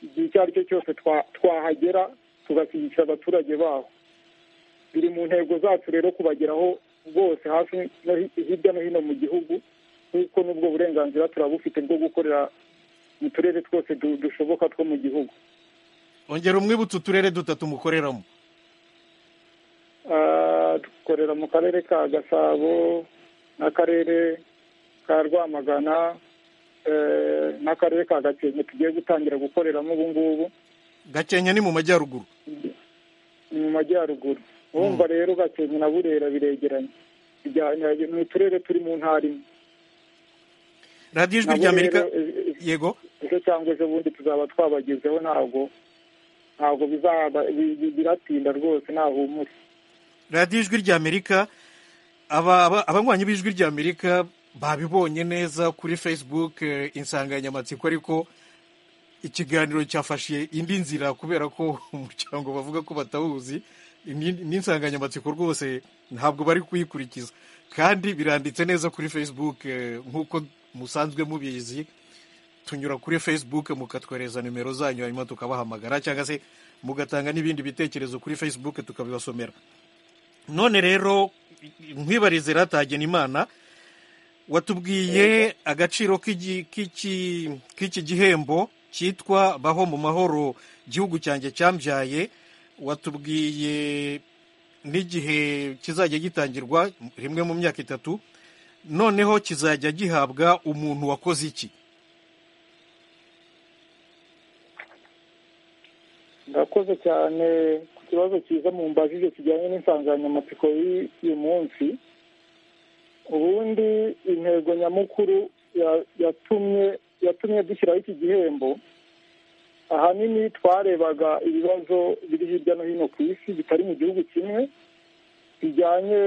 igihe icyo ari cyo cyose twa- twahagera tugashyigikira abaturage baho biri mu ntego zacu rero kubageraho bwose hafi no hi- hirya no hino mu gihugu kuko n'ubwo burenganzira turabufite bwo gukorera mu turere twose du- dushoboka two mu gihugu ongera umwibutse uturere dutatu mukoreramo Ah, dukorera mu karere ka gasabo n'akarere ka rwamagana eh, n'akarere ka gakenke tugiye gutangira gukoreramo ubu ngubu gakenya ni mu majyaruguru ni mu majyaruguru urumva rero gakenke na burera biregeranye Bijya- ni uturere turi mu ntara imwe radiyo ijwi Nabo rya amerika rero, eh, eh, yego ejo cyangwa ejo bundi tuzaba twabagezeho ntabwo ntabwo bizaba bi- bi- biratinda rwose ntahumure radiyo ijwi rya amerika aba- aba- abanywanyi b'ijwi rya amerika babibonye neza kuri facebook eh, insanganyamatsiko ariko ikiganiro cyafashe indi nzira kubera ko umuryango bavuga ko batawuzi ni- n'insanganyamatsiko rwose ntabwo bari kuyikurikiza kandi biranditse neza kuri facebook eh, nk'uko musanzwe mubizi tunyura kuri facebook mukatwereza nimero zanyu hanyuma tukabahamagara cyangwa se mugatanga n'ibindi bitekerezo kuri facebook tukabibasomera none rero nkwibarize ratagena imana watubwiye agaciro k'igi- k'iki k'iki gihembo cyitwa baho mu mahoro gihugu cyanjye cyambyaye watubwiye n'igihe kizajya gitangirwa rimwe mu myaka itatu noneho kizajya gihabwa umuntu wakoze iki ndakoze cyane ku kibazo cyiza mu mbajije kijyanye n'insanganyamatsiko y'uyu munsi ubundi intego nyamukuru ya- yatumye yatumye dushyiraho iki gihembo ahanini twarebaga ibibazo biri hirya no hino ku isi bitari mu gihugu kimwe bijyanye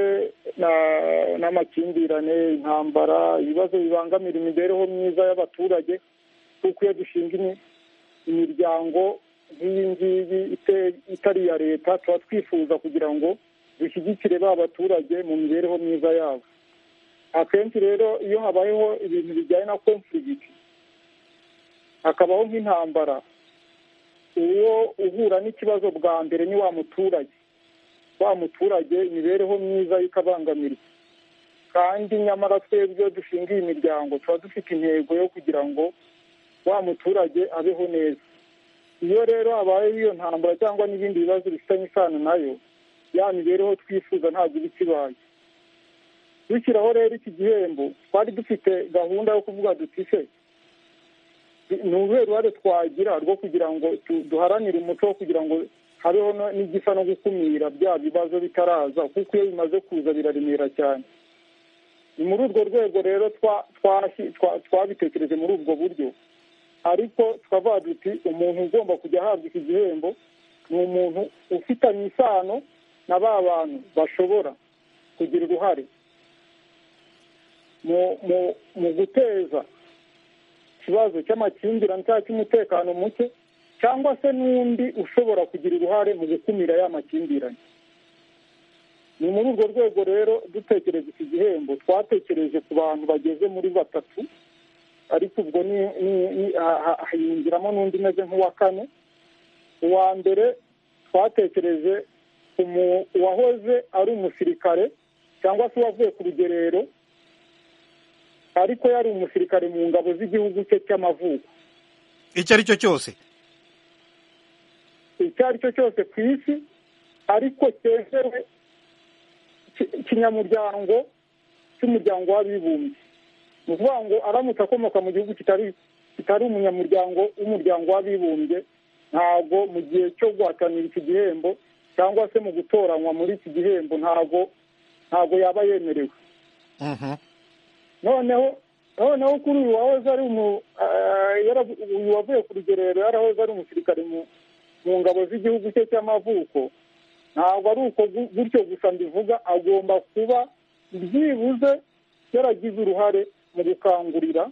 na- n'amakimbirane intambara ibibazo bibangamira imibereho myiza y'abaturage kuko iyo dushinga imi- imiryango nk'iyi ngiyi ite- itari iya leta tuba twifuza kugira ngo dushyigikire ba baturage mu mibereho myiza yabo akenshi rero iyo habayeho ibintu bijyanye na konfirigiti hakabaho nk'intambara uwo uhura n'ikibazo bwa mbere ni wa muturage wa muturage imibereho myiza ye ikabangamirwa kandi nyamara twebwe iyo dushinga iyi miryango tuba dufite intego yo kugira ngo wa muturage abeho neza iyo rero habayeho iyo ntambara cyangwa n'ibindi bibazo bifitanye isano nayo ya mibereho twifuza ntabwo iba ikibaye dushyiraho rero iki gihembo twari dufite gahunda yo kuvuga duti se ni uruhe ruhare twagira rwo kugira ngo tu- duharanire umuco wo kugira ngo habeho no- n'igisa no gukumira bya bibazo bitaraza kuko iyo bimaze kuza biraremera cyane ni muri urwo rwego rero twa- twasi- twa- twabitekereje muri ubwo buryo ariko tukavuga duti umuntu ugomba kujya ahabwa iki gihembo ni umuntu ufitanye isano na ba bantu bashobora kugira uruhare mu mu mu guteza ikibazo cy'amakimbirane cyangwa cy'umutekano muke cyangwa se n'undi ushobora kugira uruhare mu gukumira ya makimbirane ni muri urwo rwego rero dutekereza iki gihembo twatekereje ku bantu bageze muri batatu ariko ubwo ni ni- ni- ha- ha- hiyongiramo n'undi umeze nk'uwa kane uwa mbere twatekereje umu- uwahoze ari umusirikare cyangwa se uwavuye ku rugerero ariko yari umusirikare mu ngabo z'igihugu cye cy'amavuko icyo ari cyo cyose icyo ari cyo cyose ku isi ariko cyemewe ikinyamuryango cy'umuryango w'abibumbye ni ukuvuga ngo aramutse akomoka mu gihugu kitari kitari umunyamuryango w'umuryango w'abibumbye ntabwo mu gihe cyo guhatanira iki gihembo cyangwa se mu gutoranywa muri iki gihembo ntabwo ntabwo yaba yemerewe noneho noneho kuri uyu wahoze ari uyu wavuye ku rugerero yarahoze ari umusirikare mu ngabo z'igihugu cye cy'amavuko ntabwo ari uko gutyo gusa mbivuga agomba kuba byibuze yaragize uruhare mu gukangurira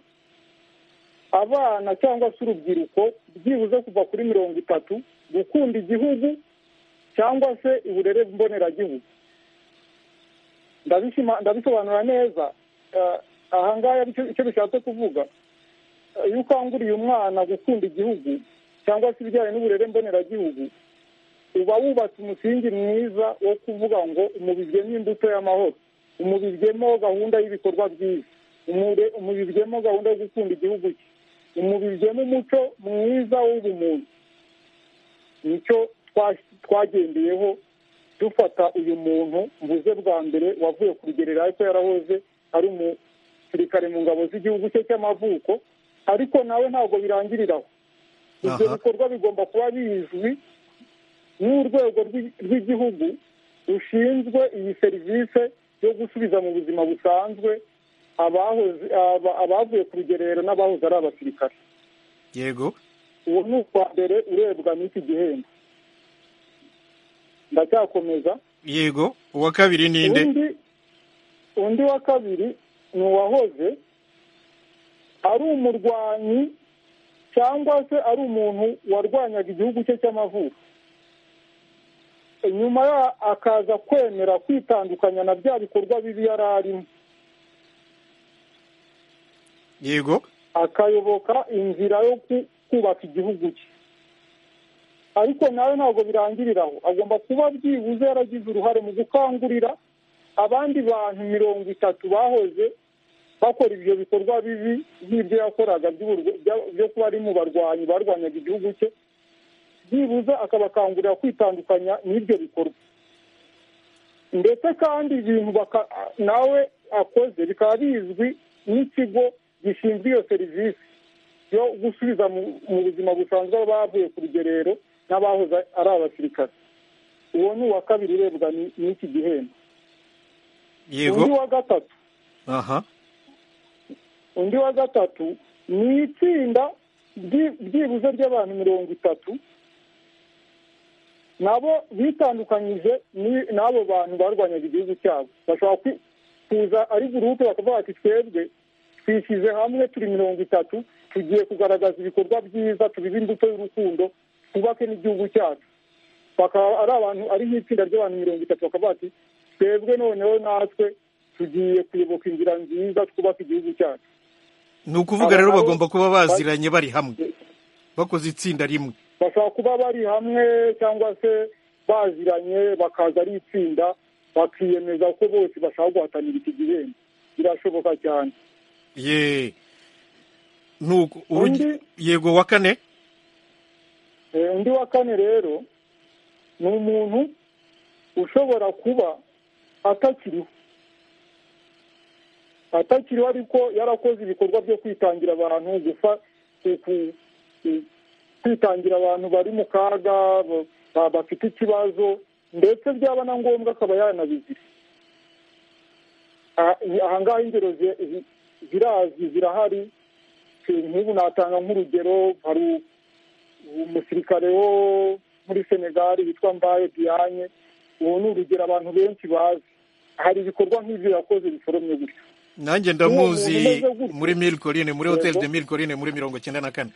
abana cyangwa se urubyiruko byibuze kuva kuri mirongo itatu gukunda igihugu cyangwa se uburere mboneragihugu ndabisobanura neza ahangaha icyo bishatse kuvuga iyo ukanguriye umwana gukunda igihugu cyangwa se ibijyanye n'uburere mboneragihugu uba wubatse umusingi mwiza wo kuvuga ngo umubiryemo imbuto y'amahoro umubiryemo gahunda y'ibikorwa byiza umubiryemo gahunda yo gukunda igihugu cye umubiryemo umuco mwiza w'ubumuntu nicyo twagendeyeho dufata uyu muntu mvuze bwa mbere wavuye ku rugerero ariko yarahoze ari umusirikare mu ngabo z'igihugu cye cy'amavuko ariko nawe ntabwo birangiriraho ibyo bikorwa bigomba kuba bizwi n'urwego rw'igihugu rushinzwe iyi serivisi yo gusubiza mu buzima busanzwe abavuye ku rugerero n'abahoze ari abasirikare yego uwo ni ukwa mbere urebwa n'iki gihembo ndacyakomeza yego uwa kabiri ni nde undi wa kabiri ni uwahoze ari umurwanyi cyangwa se ari umuntu warwanyaga igihugu cye cy'amavuko nyuma akaza kwemera kwitandukanya na bya bikorwa bibi yari arimo yego akayoboka inzira yo kubaka igihugu cye ariko nawe ntabwo birangiriraho agomba kuba byibuze yaragize uruhare mu gukangurira abandi bantu mirongo itatu bahoze bakora ibyo bikorwa bibi nk'ibyo yakoraga byo kuba ari mu barwanyi barwanyaga igihugu cye byibuze akabakangurira kwitandukanya n'ibyo bikorwa ndetse kandi ibintu nawe akoze bikaba bizwi n'ikigo gishinzwe iyo serivisi yo gusubiza mu buzima busanzwe abavuye ku rugerero n'abahoze ari abasirikare uwo ni uwa kabiri urebwa n'iki gihembo yego undi wa gatatu aha undi wa gatatu ni itsinda byibuze ry'abantu mirongo itatu nabo bitandukanyije n'abo bantu barwanyaga igihugu cyabo bashobora kuza ari gurupe bakavuga bati twebwe twishyize hamwe turi mirongo itatu tugiye kugaragaza ibikorwa byiza tubibe imbuto y'urukundo twubake n'igihugu cyacu bakaba ari abantu ari nk'itsinda ry'abantu mirongo itatu bakavuga bati twebwe noneho natwe tugiye kuyoboka inzira nziza twubaka igihugu cyacu ni ukuvuga rero bagomba kuba baziranye bari hamwe bakoze itsinda rimwe bashobora kuba bari hamwe cyangwa se baziranye bakaza ari itsinda bakiyemeza ko bose bashaka guhatanira iki gihembo birashoboka cyane ye nuko yego wa kane undi wa kane rero ni umuntu ushobora kuba atakiriho atakiriho ariko yarakoze ibikorwa byo kwitangira abantu kwitangira abantu bari mu kaga bafite ikibazo ndetse byaba na ngombwa akaba yanabizira ahangaha ingero zirazi zirahari nk'ubu natanga nk'urugero hari umusirikare wo muri senegali witwa mbaye diyane ubu ni urugero abantu benshi bazi hari ibikorwa nk'ibyo yakoze bisoromye gutyo nanjye ndamuzi muri miri korine muri hoteli de miri korine muri mirongo icyenda na kane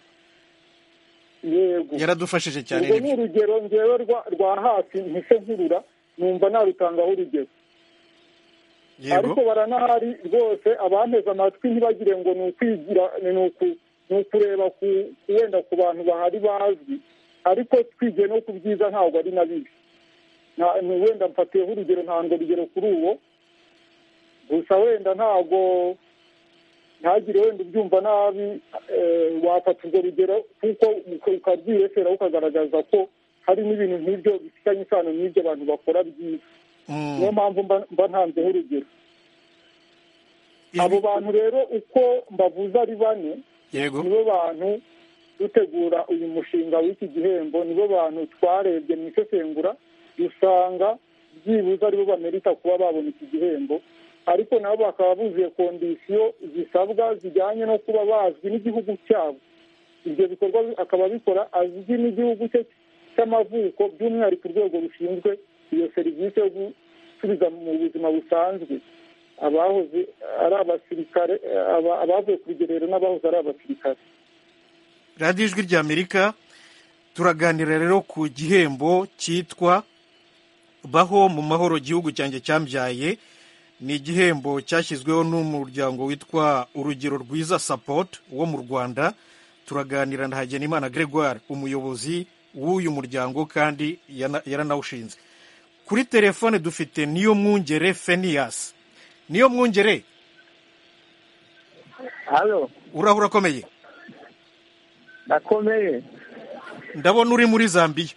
yego yaradufashije cyane urwo ni urugero ngewe rwa hafi mpise nkurura numva narutangaho urugero ariko baranahari rwose abanteze amatwi ntibagire ngo ni ukwigira ni ukureba ku wenda ku bantu bahari bazwi ariko twigiye no ku byiza ntabwo ari na bibi wenda mfatiyeho urugero ntabwo rugero kuri uwo gusa wenda ntabwo ntagire wenda ubyumva nabi wafata urwo rugero kuko ukarwirekera ukagaragaza ko hari n'ibintu nk'ibyo bifitanye isano n'ibyo abantu bakora byiza niyo mpamvu mba- mba ntanzeho urugero abo bantu rero uko mbavuze ari bane yego nibo bantu dutegura uyu mushinga w'iki gihembo nibo bantu twarebye mu isesengura dusanga byibuze aribo bamerita kuba babona iki gihembo ariko nabo bakaba buzuye kondisiyo zisabwa zijyanye no kuba bazwi n'igihugu cyabo ibyo bikorwa bi- akaba abikora azwi n'igihugu cye cy'amavuko by'umwihariko urwego rushinzwe iyo serivisi yo gusubiza mu buzima busanzwe abahoze ari abasirikare aba- abavuye ku rugerero n'abahoze ari abasirikare radiyo ijwi ry'amerika turaganira rero ku gihembo cyitwa baho mu mahoro igihugu cyanjye cyambyaye ni igihembo cyashyizweho n'umuryango witwa urugero rwiza support wo mu rwanda turaganira na hagenimana gregoire umuyobozi w'uyu muryango kandi yana- yaranawushinze kuri telefone dufite niyo mwungere fenias niyo mwungere hano urahura akomeye nakomeye ndabona uri muri zambiya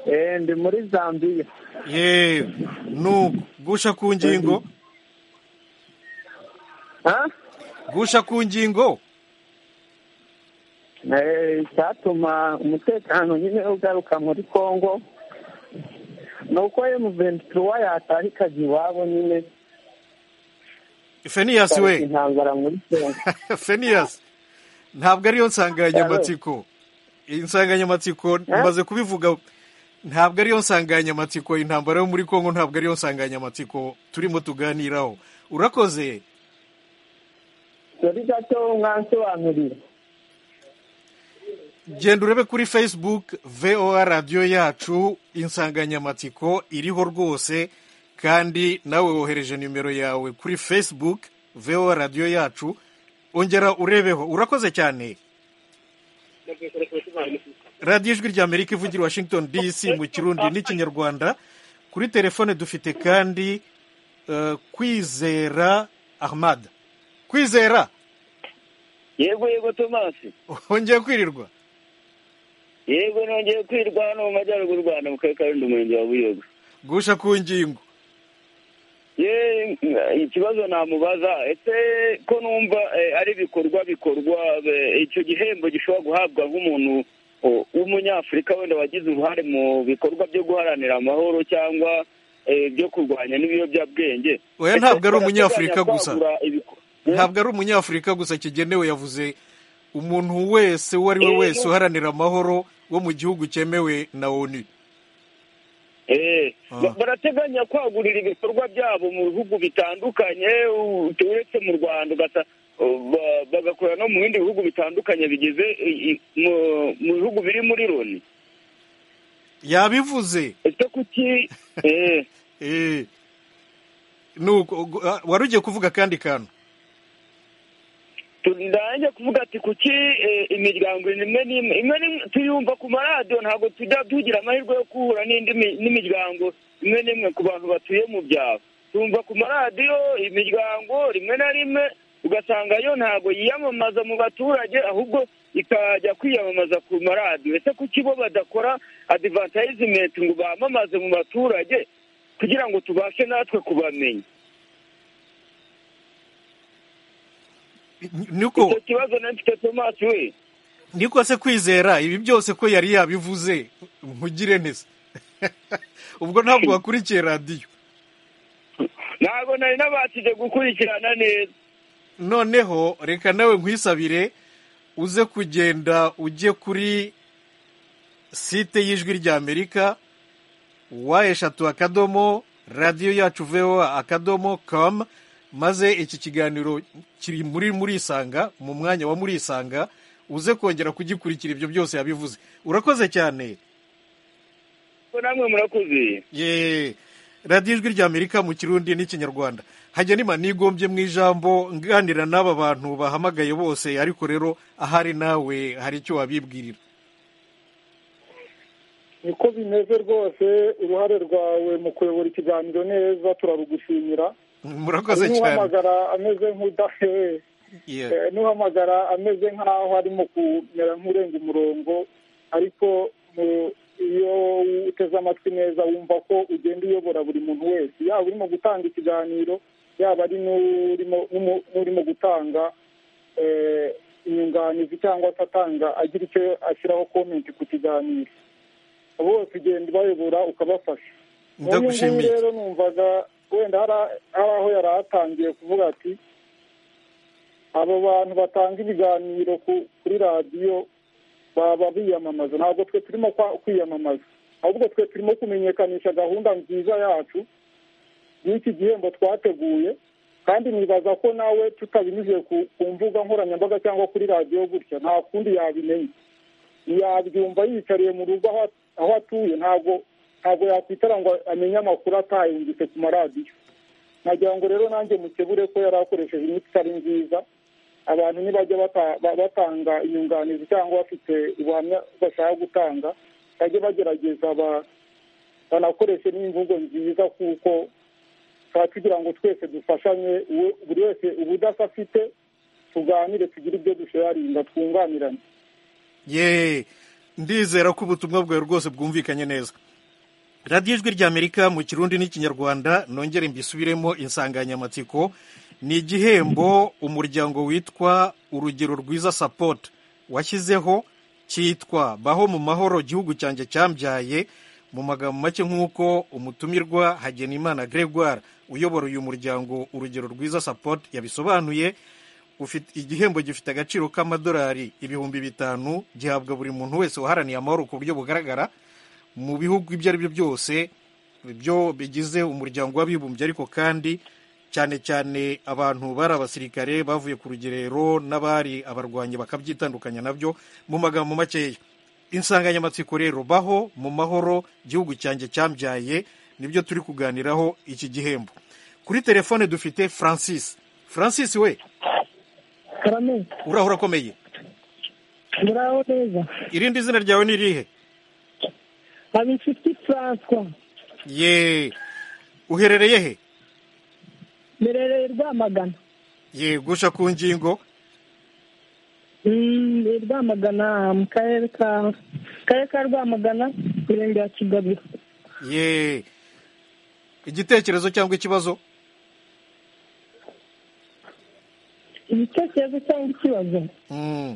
Eh, ndi muri zambiya yewe nuko gusha ku ngingo ha gusha ku ngingo Eh, icyatuma umutekano nyine ugaruka muri kongo ni uko emuventura yataha ikajya iwabo nyine feniyasi we intambara muri kongo feniyasi ntabwo ariyo nsanganyamatsiko iyi nsanganyamatsiko maze kubivuga ntabwo ariyo nsanganyamatsiko intambara yo muri kongo ntabwo ariyo nsanganyamatsiko turimo tuganiraho urakoze dore gato mwansobanurira genda urebe kuri facebook voa radiyo yacu insanganyamatsiko iriho rwose kandi nawe wohereje nimero yawe kuri facebook voa radiyo yacu ongera urebeho urakoze cyane radiyo ijwi ry'amerika ivugira i washington dc mu kirundi n'ikinyarwanda kuri telefone dufite kandi eh, kwizera ahmad kwizera yego yego tomasi wongeye kwirirwa yego nongeye kwirwa hano mu majyaruguru rwanda mu karere ka rundi umurenge wa buyogo gusha ku ngingo ye ikibazo namubaza ese ko numva eh, ari ibikorwa bikorwa eh, icyo gihembo gishobora guhabwa nk'umuntu o, w'umunyafurika wenda wagize uruhare mu bikorwa byo guharanira amahoro cyangwa eh, byo kurwanya n'ibiyobyabwenge Oya, ntabwo ari Ese umunyafurika barateganya gusa. kwagura ibikorwa- ntabwo ari umunyafurika gusa kigenewe yavuze umuntu wese uwo ari we wese uharanira amahoro wo mu gihugu cyemewe na onu Eh, Ah. ba- barateganya kwagurira ibikorwa byabo mu bihugu bitandukanye u- uretse mu rwanda ugasa- ba- bagakorera no mu bindi bihugu bitandukanye bigize i- i- mu- mu bihugu biri muri loni yabivuze ese kuki eh, eh, nuko gu- ah, wari ugiye kuvuga akandi kantu tu- ndange kuvuga ati kuki eh, imiryango imwe n'imwe imwe n'imwe tuyumva ku maradiyo ntabwo tujya tugira amahirwe yo guhura n'indi mi- n'imiryango imwe n'imwe ku bantu batuye mu byaro tumva ku maradiyo imiryango rimwe na rimwe ugasanga yo ntabwo yiyamamaza mu baturage ahubwo ikajya kwiyamamaza ku maradiyo ese kuki bo badakora adivatayizimenti ngo bamamaze mu baturage kugira ngo tubashe natwe kubamenya Ni- niko icyo kibazo nafite tomasi we niko se kwizera ibi byose ko yari yabivuze nkugire neza ubwo ntabwo wakurikiye radiyo ntabwo nari nabashije gukurikirana neza noneho reka nawe nkwisabire uze kugenda ujye kuri site y'ijwi ry'amerika wa eshatu akadomo radiyo yacu voa akadomo com maze iki kiganiro kiri muri murisanga mu mwanya wa murisanga uze kongera kugikurikira ibyo byose yabivuze urakoze cyane ko namwe murakuze ye radiyo ijwi ry'amerika mu kirundi n'ikinyarwanda hajya nima nigombye mu ijambo nganira n'aba bantu bahamagaye bose ariko rero ahari nawe hari icyo wabibwirira niko bimeze rwose uruhare rwawe mu kuyobora ikiganiro neza turarugushimira murakoze cyane n'uhamagara ameze nk'udahe Yeah. n'uhamagara ameze nk'aho arimo kumera nk'urenga umurongo ariko mu- iyo uteze amatwi neza wumva ko ugenda uyobora buri muntu wese yaba urimo gutanga ikiganiro yaba ari n'urimo n'umu- n'urimo gutanga eh, inyunganizi cyangwa se atanga agira icyo ashyiraho komenti ku kiganiro bose ugenda ubayobora ukabafasha Ndagushimiye. Uyu nguyu rero numvaga wenda hari a- hari aho yari atangiye kuvuga ati abo bantu batanga ibiganiro ku- kuri radiyo baba biyamamaza ntabwo twe turimo kwa- kwiyamamaza ahubwo twe turimo kumenyekanisha gahunda nziza yacu y'iki gihembo twateguye kandi nibaza ko nawe tutabinyuze ku- ku mbuga nkoranyambaga cyangwa kuri radiyo gutya nta kundi yabimenya yabyumva yicariye mu rugo aho aho atuye ntabwo ntabwo yakwitara ngo amenye amakuru atayumvise ku maradiyo nagira ngo rero nanjye mukebure ko yari akoresheje imiti itari nziza abantu nibajya bata- ba- batanga inyunganizi cyangwa bafite ubuhamya bashaka gutanga bajye bagerageza ba- banakoreshe n'imvugo nziza kuko tuba tugira ngo twese dufashanye uwe- buri wese ubudasa afite tuganire tugire ibyo dusharinga twunganirane ye ndizera ko ubutumwa bwawe rwose bwumvikanye neza radiyo ijwi ry'amerika mu kirundi n'ikinyarwanda nongere mbisubiremo insanganyamatsiko ni igihembo umuryango witwa urugero rwiza sapoti washyizeho cyitwa baho mu mahoro igihugu cyanjye cyambyaye mu magambo make nk'uko umutumirwa hagenimana gregoire uyobora uyu muryango urugero rwiza sapoti yabisobanuye ufite igihembo gifite agaciro k'amadolari ibihumbi bitanu gihabwa buri muntu wese waharaniye amahoro ku buryo bugaragara mu bihugu ibyo ari byo byose byo bigize umuryango w'abibumbye ariko kandi cyane cyane abantu bari abasirikare bavuye ku rugerero n'abari abarwanyi bakabyitandukanya nabyo mu magambo makeya insanganyamatsiko rero baho mu mahoro igihugu cyanjye cyambyaye nibyo turi kuganiraho iki gihembo kuri telefone dufite francis francis we karame uraho urakomeye muraho neza irindi zina ryawe ni irihe habinshuti francois ye uherereye he merereye rwamagana ye gusha ku ngingo Mm, ni rwamagana mu karere ka karere ka rwamagana mirenge ya kigabiro ye igitekerezo cyangwa ikibazo ibitekerezo cyangwa ikibazo Mm.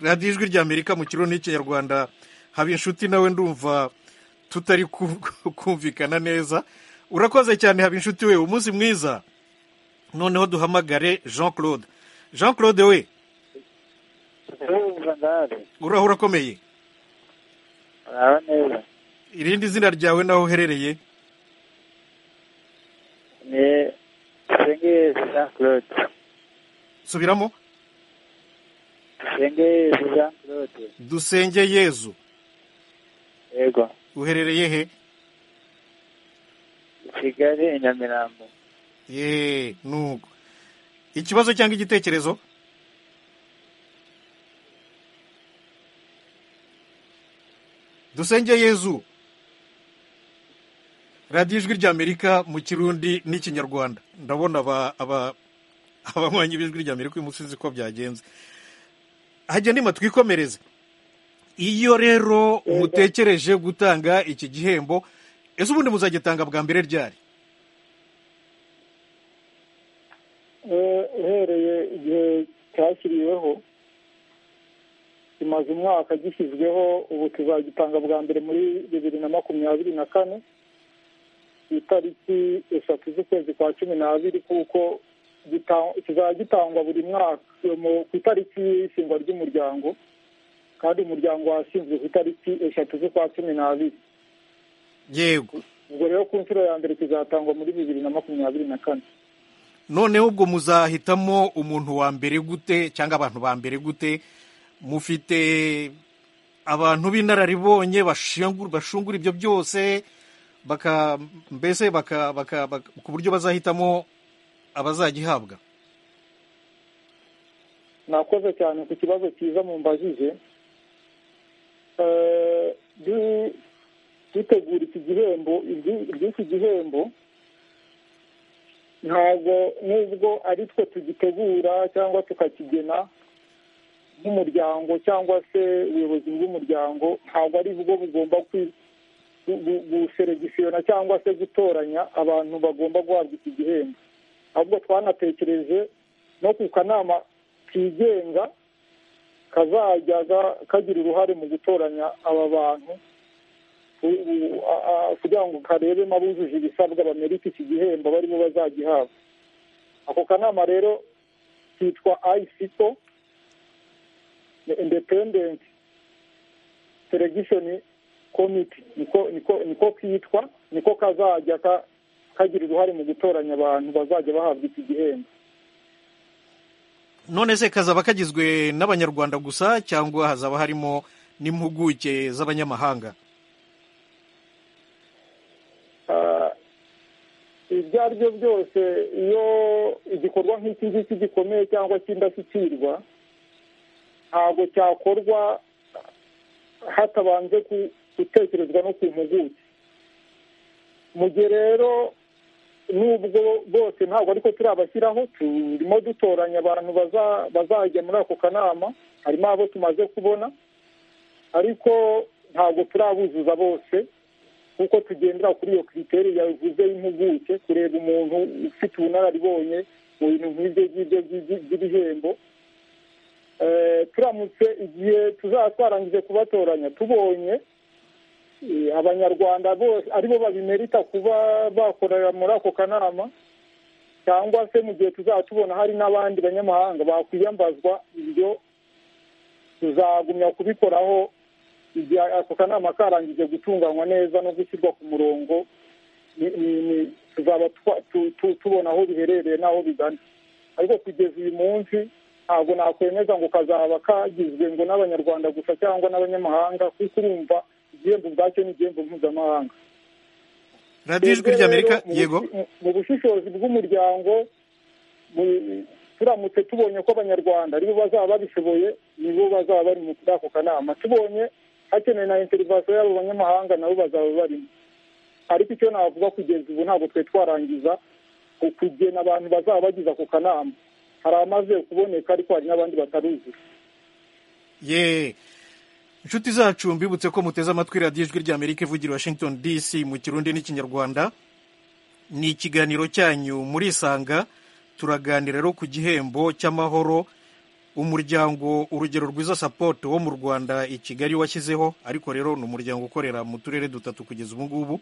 radiyo ijwi ry'amerika mu kirundi n'ikinyarwanda haba inshuti nawe ndumva tutari ku- kumvikana neza urakoze cyane haba inshuti we umunsi mwiza noneho duhamagare jean claude jean claude we ndumva ndahari uraho urakomeye muraho neza irindi zina ryawe naho uherereye ni sengezi jean claude subiramo sengezi jean claude dusenge yezu yego uherereye he i kigali i nyamirambo ye nuko ikibazo cyangwa igitekerezo dusenge yezu radiyo ijwi ry'amerika mu kirundi n'ikinyarwanda ndabona aba- aba- abanywanyi b'ijwi ry'amerika uyu munsi uzi ko byagenze hajya nima twikomereze iyo rero mutekereje gutanga iki gihembo ese ubundi muzagitanga bwa mbere ryari Eh, uhereye igihe cyashyiriweho kimaze umwaka gishyizweho ubu tuzagitanga bwa mbere muri bibiri na makumyabiri na kane ku itariki eshatu z'ukwezi kwa cumi n'abiri kuko gita- kizajya gitangwa buri mwaka eh, mu- ku itariki y'ishingwa ry'umuryango kandi umuryango washinzwe ku itariki eshatu z'ukwa cumi n'abiri yego ubwo rero ku nshuro ya mbere kizatangwa muri bibiri na makumyabiri na kane noneho ubwo muzahitamo umuntu wa mbere gute cyangwa abantu ba mbere gute mufite abantu b'inararibonye bashingur- bashungura ibyo byose baka mbese baka, baka, baka, ku buryo bazahitamo abazagihabwa nakoze cyane ku kibazo cyiza mumbajije Eh, du- dutegura iki gihembo iby'iki gihembo ntabwo nubwo ari twe tugitegura cyangwa tukakigena nk'umuryango cyangwa se ubuyobozi bw'umuryango ntabwo ari bwo bugomba guseregisiyona cyangwa se gutoranya abantu bagomba guhabwa iki gihembo ahubwo twanatekereje no ku kanama kigenga kazajya kagira uruhare mu gutoranya aba bantu kugira ngo karebemo abujuje ibisabwa bamerike iki gihembo barimo bazagihabwa ako kanama rero kitwa ayisiko independenti seregishoni komiti niko kitwa niko kazajya kagira uruhare mu gutoranya abantu bazajya bahabwa iki gihembo none se kazaba kagizwe n'abanyarwanda gusa cyangwa hazaba harimo n'impuguke z'abanyamahanga ibyo ari byo byose iyo igikorwa nk'iki ngiki gikomeye cyangwa cy'indashyikirwa ntabwo cyakorwa hatabanje gutekerezwa no ku mpuguke mu gihe rero n'ubwo bose ntabwo ariko turabashyiraho turimo dutoranya abantu bazajya muri ako kanama harimo abo tumaze kubona ariko ntabwo turabuzuza bose kuko tugendera kuri iyo kiriteri yavuze y'impuguke kureba umuntu ufite ubunararibonye mu bintu nk'ibyo ngibyo by'ibihembo turamutse igihe tuzaba twarangije kubatoranya tubonye abanyarwanda bose aribo babimerita kuba bakorera muri ako kanama cyangwa se mu gihe tuzaba tubona hari n'abandi banyamahanga bakwiyambazwa ibyo tuzagumya kubikoraho igihe ako kanama karangije gutunganywa neza no gushyirwa ku murongo tuzaba tubona aho biherereye n'aho bigana ariko kugeza uyu munsi ntabwo nakwemeza ngo kazaba kagizwe ngo n'abanyarwanda gusa cyangwa n'abanyamahanga kuko urumva igihembo ubwacyo ni igihembo mpuzamahanga radiyo ijwi ry'amerika yego mu bushishozi bw'umuryango turamutse tubonye ko abanyarwanda aribo bazaba babishoboye nibo bazaba bari muri ako kanama tubonye hakenewe na interivasiyo y'abo banyamahanga nabo bazaba barimo ariko icyo navuga kugeza ubu ntabwo twe twarangiza kugena abantu bazaba bagize ako kanama hari amaze kuboneka ariko hari n'abandi bataruzura ye inshuti zacu mbibutse ko muteze amatwi radiyo ijwi ry'amerika ivugira washington dc mu kirundi n'ikinyarwanda ni ikiganiro cyanyu murisanga turaganira rero ku gihembo cy'amahoro umuryango urugero rwiza sapoto wo mu rwanda i kigali washyizeho ariko rero ni umuryango ukorera mu turere dutatu kugeza ubu ngubu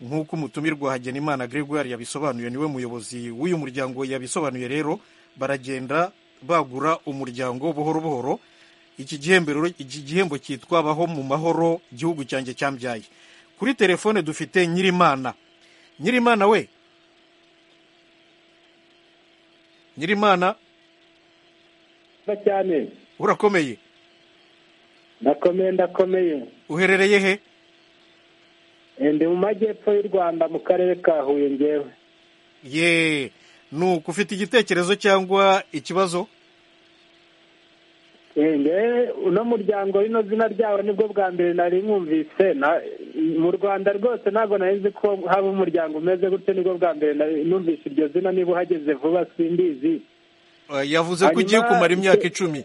nk'uko umutumirwa Hagenimana Gregoire yabisobanuye niwe muyobozi w'uyu muryango yabisobanuye rero baragenda bagura umuryango buhoro buhoro iki gihembo rero iki gihembo cyitwa baho mu mahoro gihugu cyanjye cyambyaye kuri telefone dufite nyirimana nyirimana we nyirimana cyane urakomeye ndakomeye ndakomeye uherereye he ndi mu majyepfo y'u rwanda mu karere ka huye ngewe ye nuko ufite igitekerezo cyangwa ikibazo uno muryango rino zina ryawo nibwo bwa mbere nari mwumvise mu rwanda rwose ntabwo nari ko haba umuryango umeze gutyo nibwo bwa mbere numvise iryo zina niba uhageze vuba simbizi yavuze ko ugiye kumara imyaka icumi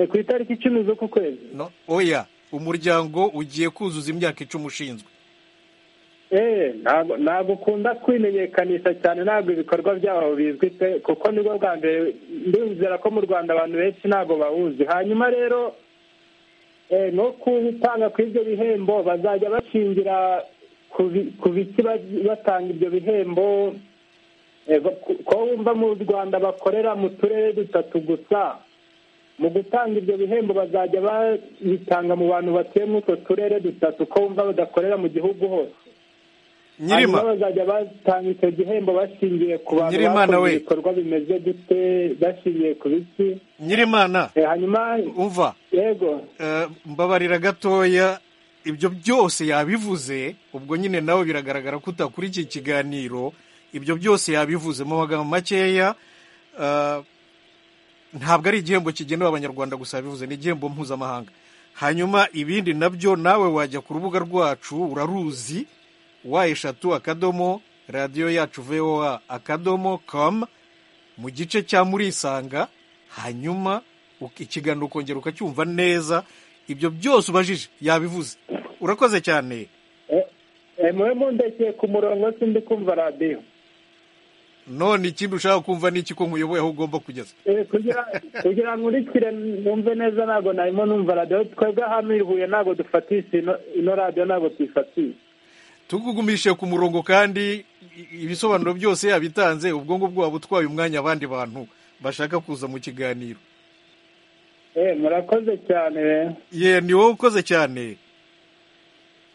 ku itariki icumi z'uku kwezi oya umuryango ugiye kuzuza imyaka icumi ushinzwe ntabwo ukunda kwimenyekanisha cyane ntabwo ibikorwa byawo bizwi pe kuko nibwo bwa mbere ndizera ko mu rwanda abantu benshi ntabwo bawuzi hanyuma rero no gutanga ku ibyo bihembo bazajya bashingira ku biti batanga ibyo bihembo ko wumva mu rwanda bakorera mu turere dutatu gusa mu gutanga ibyo bihembo bazajya babitanga mu bantu batuye muri utwo turere dutatu ko wumva badakorera mu gihugu hose nyirima bazajya batanga icyo gihembo bashingiye ku bantu bakoze ibikorwa bimeze gute bashingiye ku biki nyirimana hanyuma umva yego mbabarira gatoya ibyo byose yabivuze ubwo nyine nawe biragaragara ko utakurikiye ikiganiro ibyo byose yabivuze mu magambo makeya ntabwo ari igihembo kigenewe abanyarwanda gusa bivuze ni igihembo mpuzamahanga hanyuma ibindi nabyo nawe wajya ku rubuga rwacu uraruzi wa eshatu akadomo radiyo yacu voa akadomo komu mu gice cya murisanga hanyuma uk- ikiganiro ukongera ukacyumva neza ibyo byose ubajije yabivuze urakoze cyane mube mundekeye ku murongo si ndi kumva radiyo none ikindi ushaka kumva ni iki ko nkuyoboye aho ugomba kugeza Eh, kugira kugira ngo urikire numve neza ntabwo narimo numva radiyo twebwe hano i huye ntabwo dufatisha ino- ino radiyo ntabwo tuyifatisha tukugumishe ku murongo kandi i- ibisobanuro byose yabitanze ubwo ngubwo waba utwaye umwanya abandi bantu bashaka kuza mu kiganiro Eh, murakoze cyane ye ni wowe ukoze cyane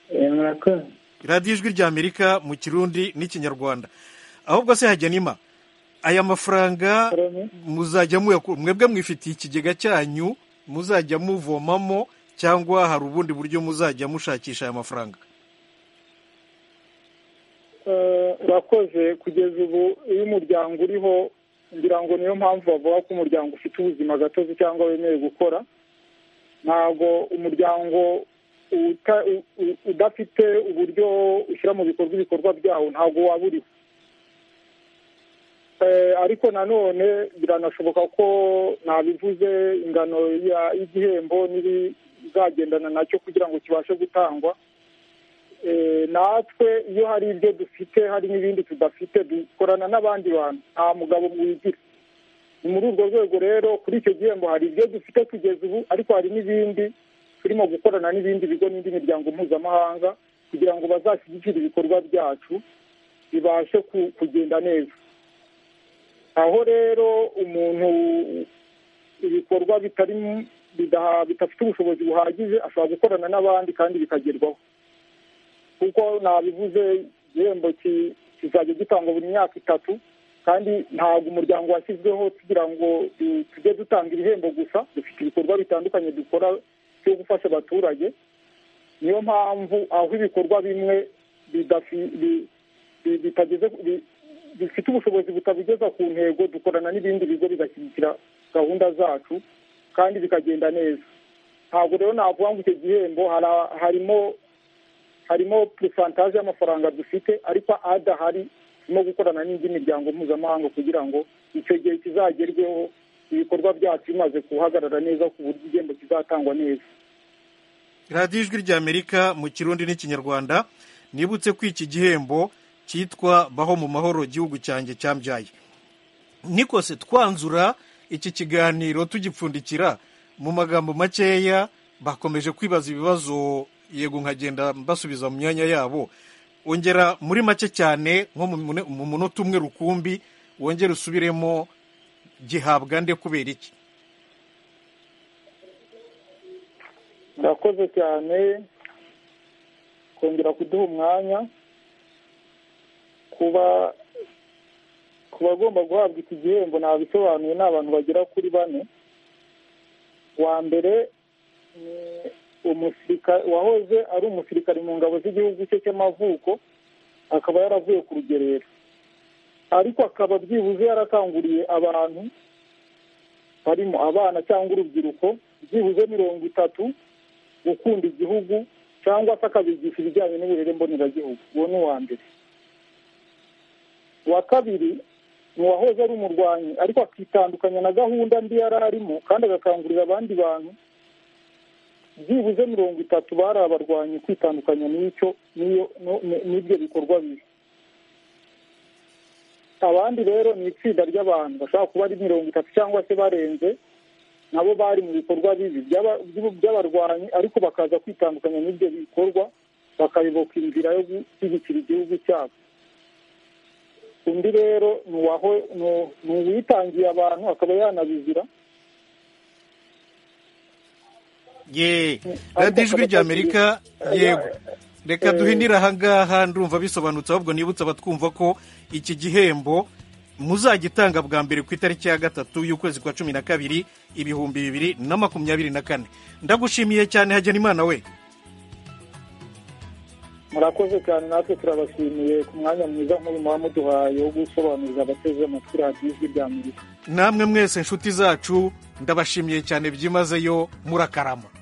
eh, murakoze radiyo ijwi ry'amerika mu kirundi n'ikinyarwanda ahubwo se hajya nima aya mafaranga muzajya muyakura mwebwe mwifitiye ikigega cyanyu muzajya muvomamo cyangwa hari ubundi buryo muzajya mushakisha aya mafaranga Eh, urakoze kugeza ubu iyo umuryango uriho ngira ngo niyo mpamvu bavuga ko umuryango ufite ubuzima gatozi cyangwa wemerewe gukora ntabwo umuryango uta- u- u- udafite uburyo ushyira mu bikorwa ibikorwa byawo ntabwo waba uriho Eh, ariko nanone biranashoboka ko nabivuze ingano ya- y'igihembo n'ibizagendana nacyo kugira ngo kibashe gutangwa Eh, natwe iyo hari ibyo dufite hari n'ibindi tudafite dukorana n'abandi bantu nta mugabo mwigira ni muri urwo rwego rero kuri icyo gihembo hari ibyo dufite kugeza ubu ariko hari n'ibindi turimo gukorana n'ibindi bigo n'indi miryango mpuzamahanga kugira ngo bazashyigikire ibikorwa byacu bibashe ku- kugenda neza aho rero umuntu ibikorwa bitari mu- bidaha- bidafite ubushobozi buhagije ashobora gukorana n'abandi kandi bikagerwaho kuko nabivuze igihembo ki- kizajya gitangwa buri myaka itatu kandi ntabwo umuryango washyizweho kugira ngo tu- tujye dutanga ibihembo gusa dufite ibikorwa bitandukanye dukora byo gufasha abaturage niyo mpamvu aho ibikorwa bimwe bidafi- bi- bi- bitageze bi- bifite ubushobozi butabigeza ku ntego dukorana n'ibindi bigo bigashyigikira gahunda zacu kandi bikagenda neza ntabwo rero navuga ngo icyo gihembo hara- harimo harimo purisantaje y'amafaranga dufite ariko adahari turimo gukorana n'indi miryango mpuzamahanga kugira ngo icyo gihe kizagerweho ibikorwa byacu bimaze guhagarara neza ku buryo igihembo kizatangwa neza radiyo ijwi ry'amerika mu kirundi n'ikinyarwanda nibutse ko iki gihembo cyitwa baho mu mahoro gihugu cyanjye cyambyaye nikose twanzura iki kiganiro tugipfundikira mu magambo makeya bakomeje kwibaza ibibazo yego nkagenda mbasubiza mu myanya yabo ongera muri make cyane nko mu mune- mu munota umwe rukumbi wongere usubiremo gihabwa nde kubera iki murakoze cyane kongera kuduha umwanya kuba ku bagomba guhabwa iki gihembo nabisobanuye ni abantu bagera kuri bane wa mbere ni umusirikare wahoze ari umusirikare mu ngabo z'igihugu cye cy'amavuko akaba yaravuye ku rugerero ariko akaba byibuze yarakanguriye abantu barimo abana cyangwa urubyiruko byibuze mirongo itatu gukunda igihugu cyangwa se akabigisha ibijyanye n'uburere mboneragihugu uwo ni uwa mbere uwa kabiri ni uwahoze ari umurwanyi ariko akitandukanya na gahunda mbi yari arimo kandi agakangurira abandi bantu byibuze mirongo itatu bari abarwanyi kwitandukanya n'icyo n'iyo no- ni- n'ibyo bikorwa bibi abandi rero ni itsinda ry'abantu bashobora kuba ari mirongo itatu cyangwa se barenze nabo bari mu bikorwa bibi by'aba- by'u- by'abarwanyi ariko bakaza kwitandukanya n'ibyo bikorwa bakayoboka inzira yo gushyigikira igihugu cyabo undi rero ni uwaho- ni uw- ni uwitangiye abantu akaba yanabizira ye radiyo ijwi ry'amerika yego reka duhinire ahangaha ndumva bisobanutse ahubwo nibutse abatwumva ko iki gihembo muzagitanga bwa mbere ku itariki ya gatatu y'ukwezi kwa cumi na kabiri ibihumbi bibiri na makumyabiri na kane ndagushimiye cyane hagenimana we murakoze cyane natwe turabashimiye ku mwanya mwiza nk'uyu muba muduhaye wo gusobanurira abateze amatwi radiyo ijwi ry'amerika namwe mwese inshuti zacu ndabashimiye cyane byimazeyo murakarama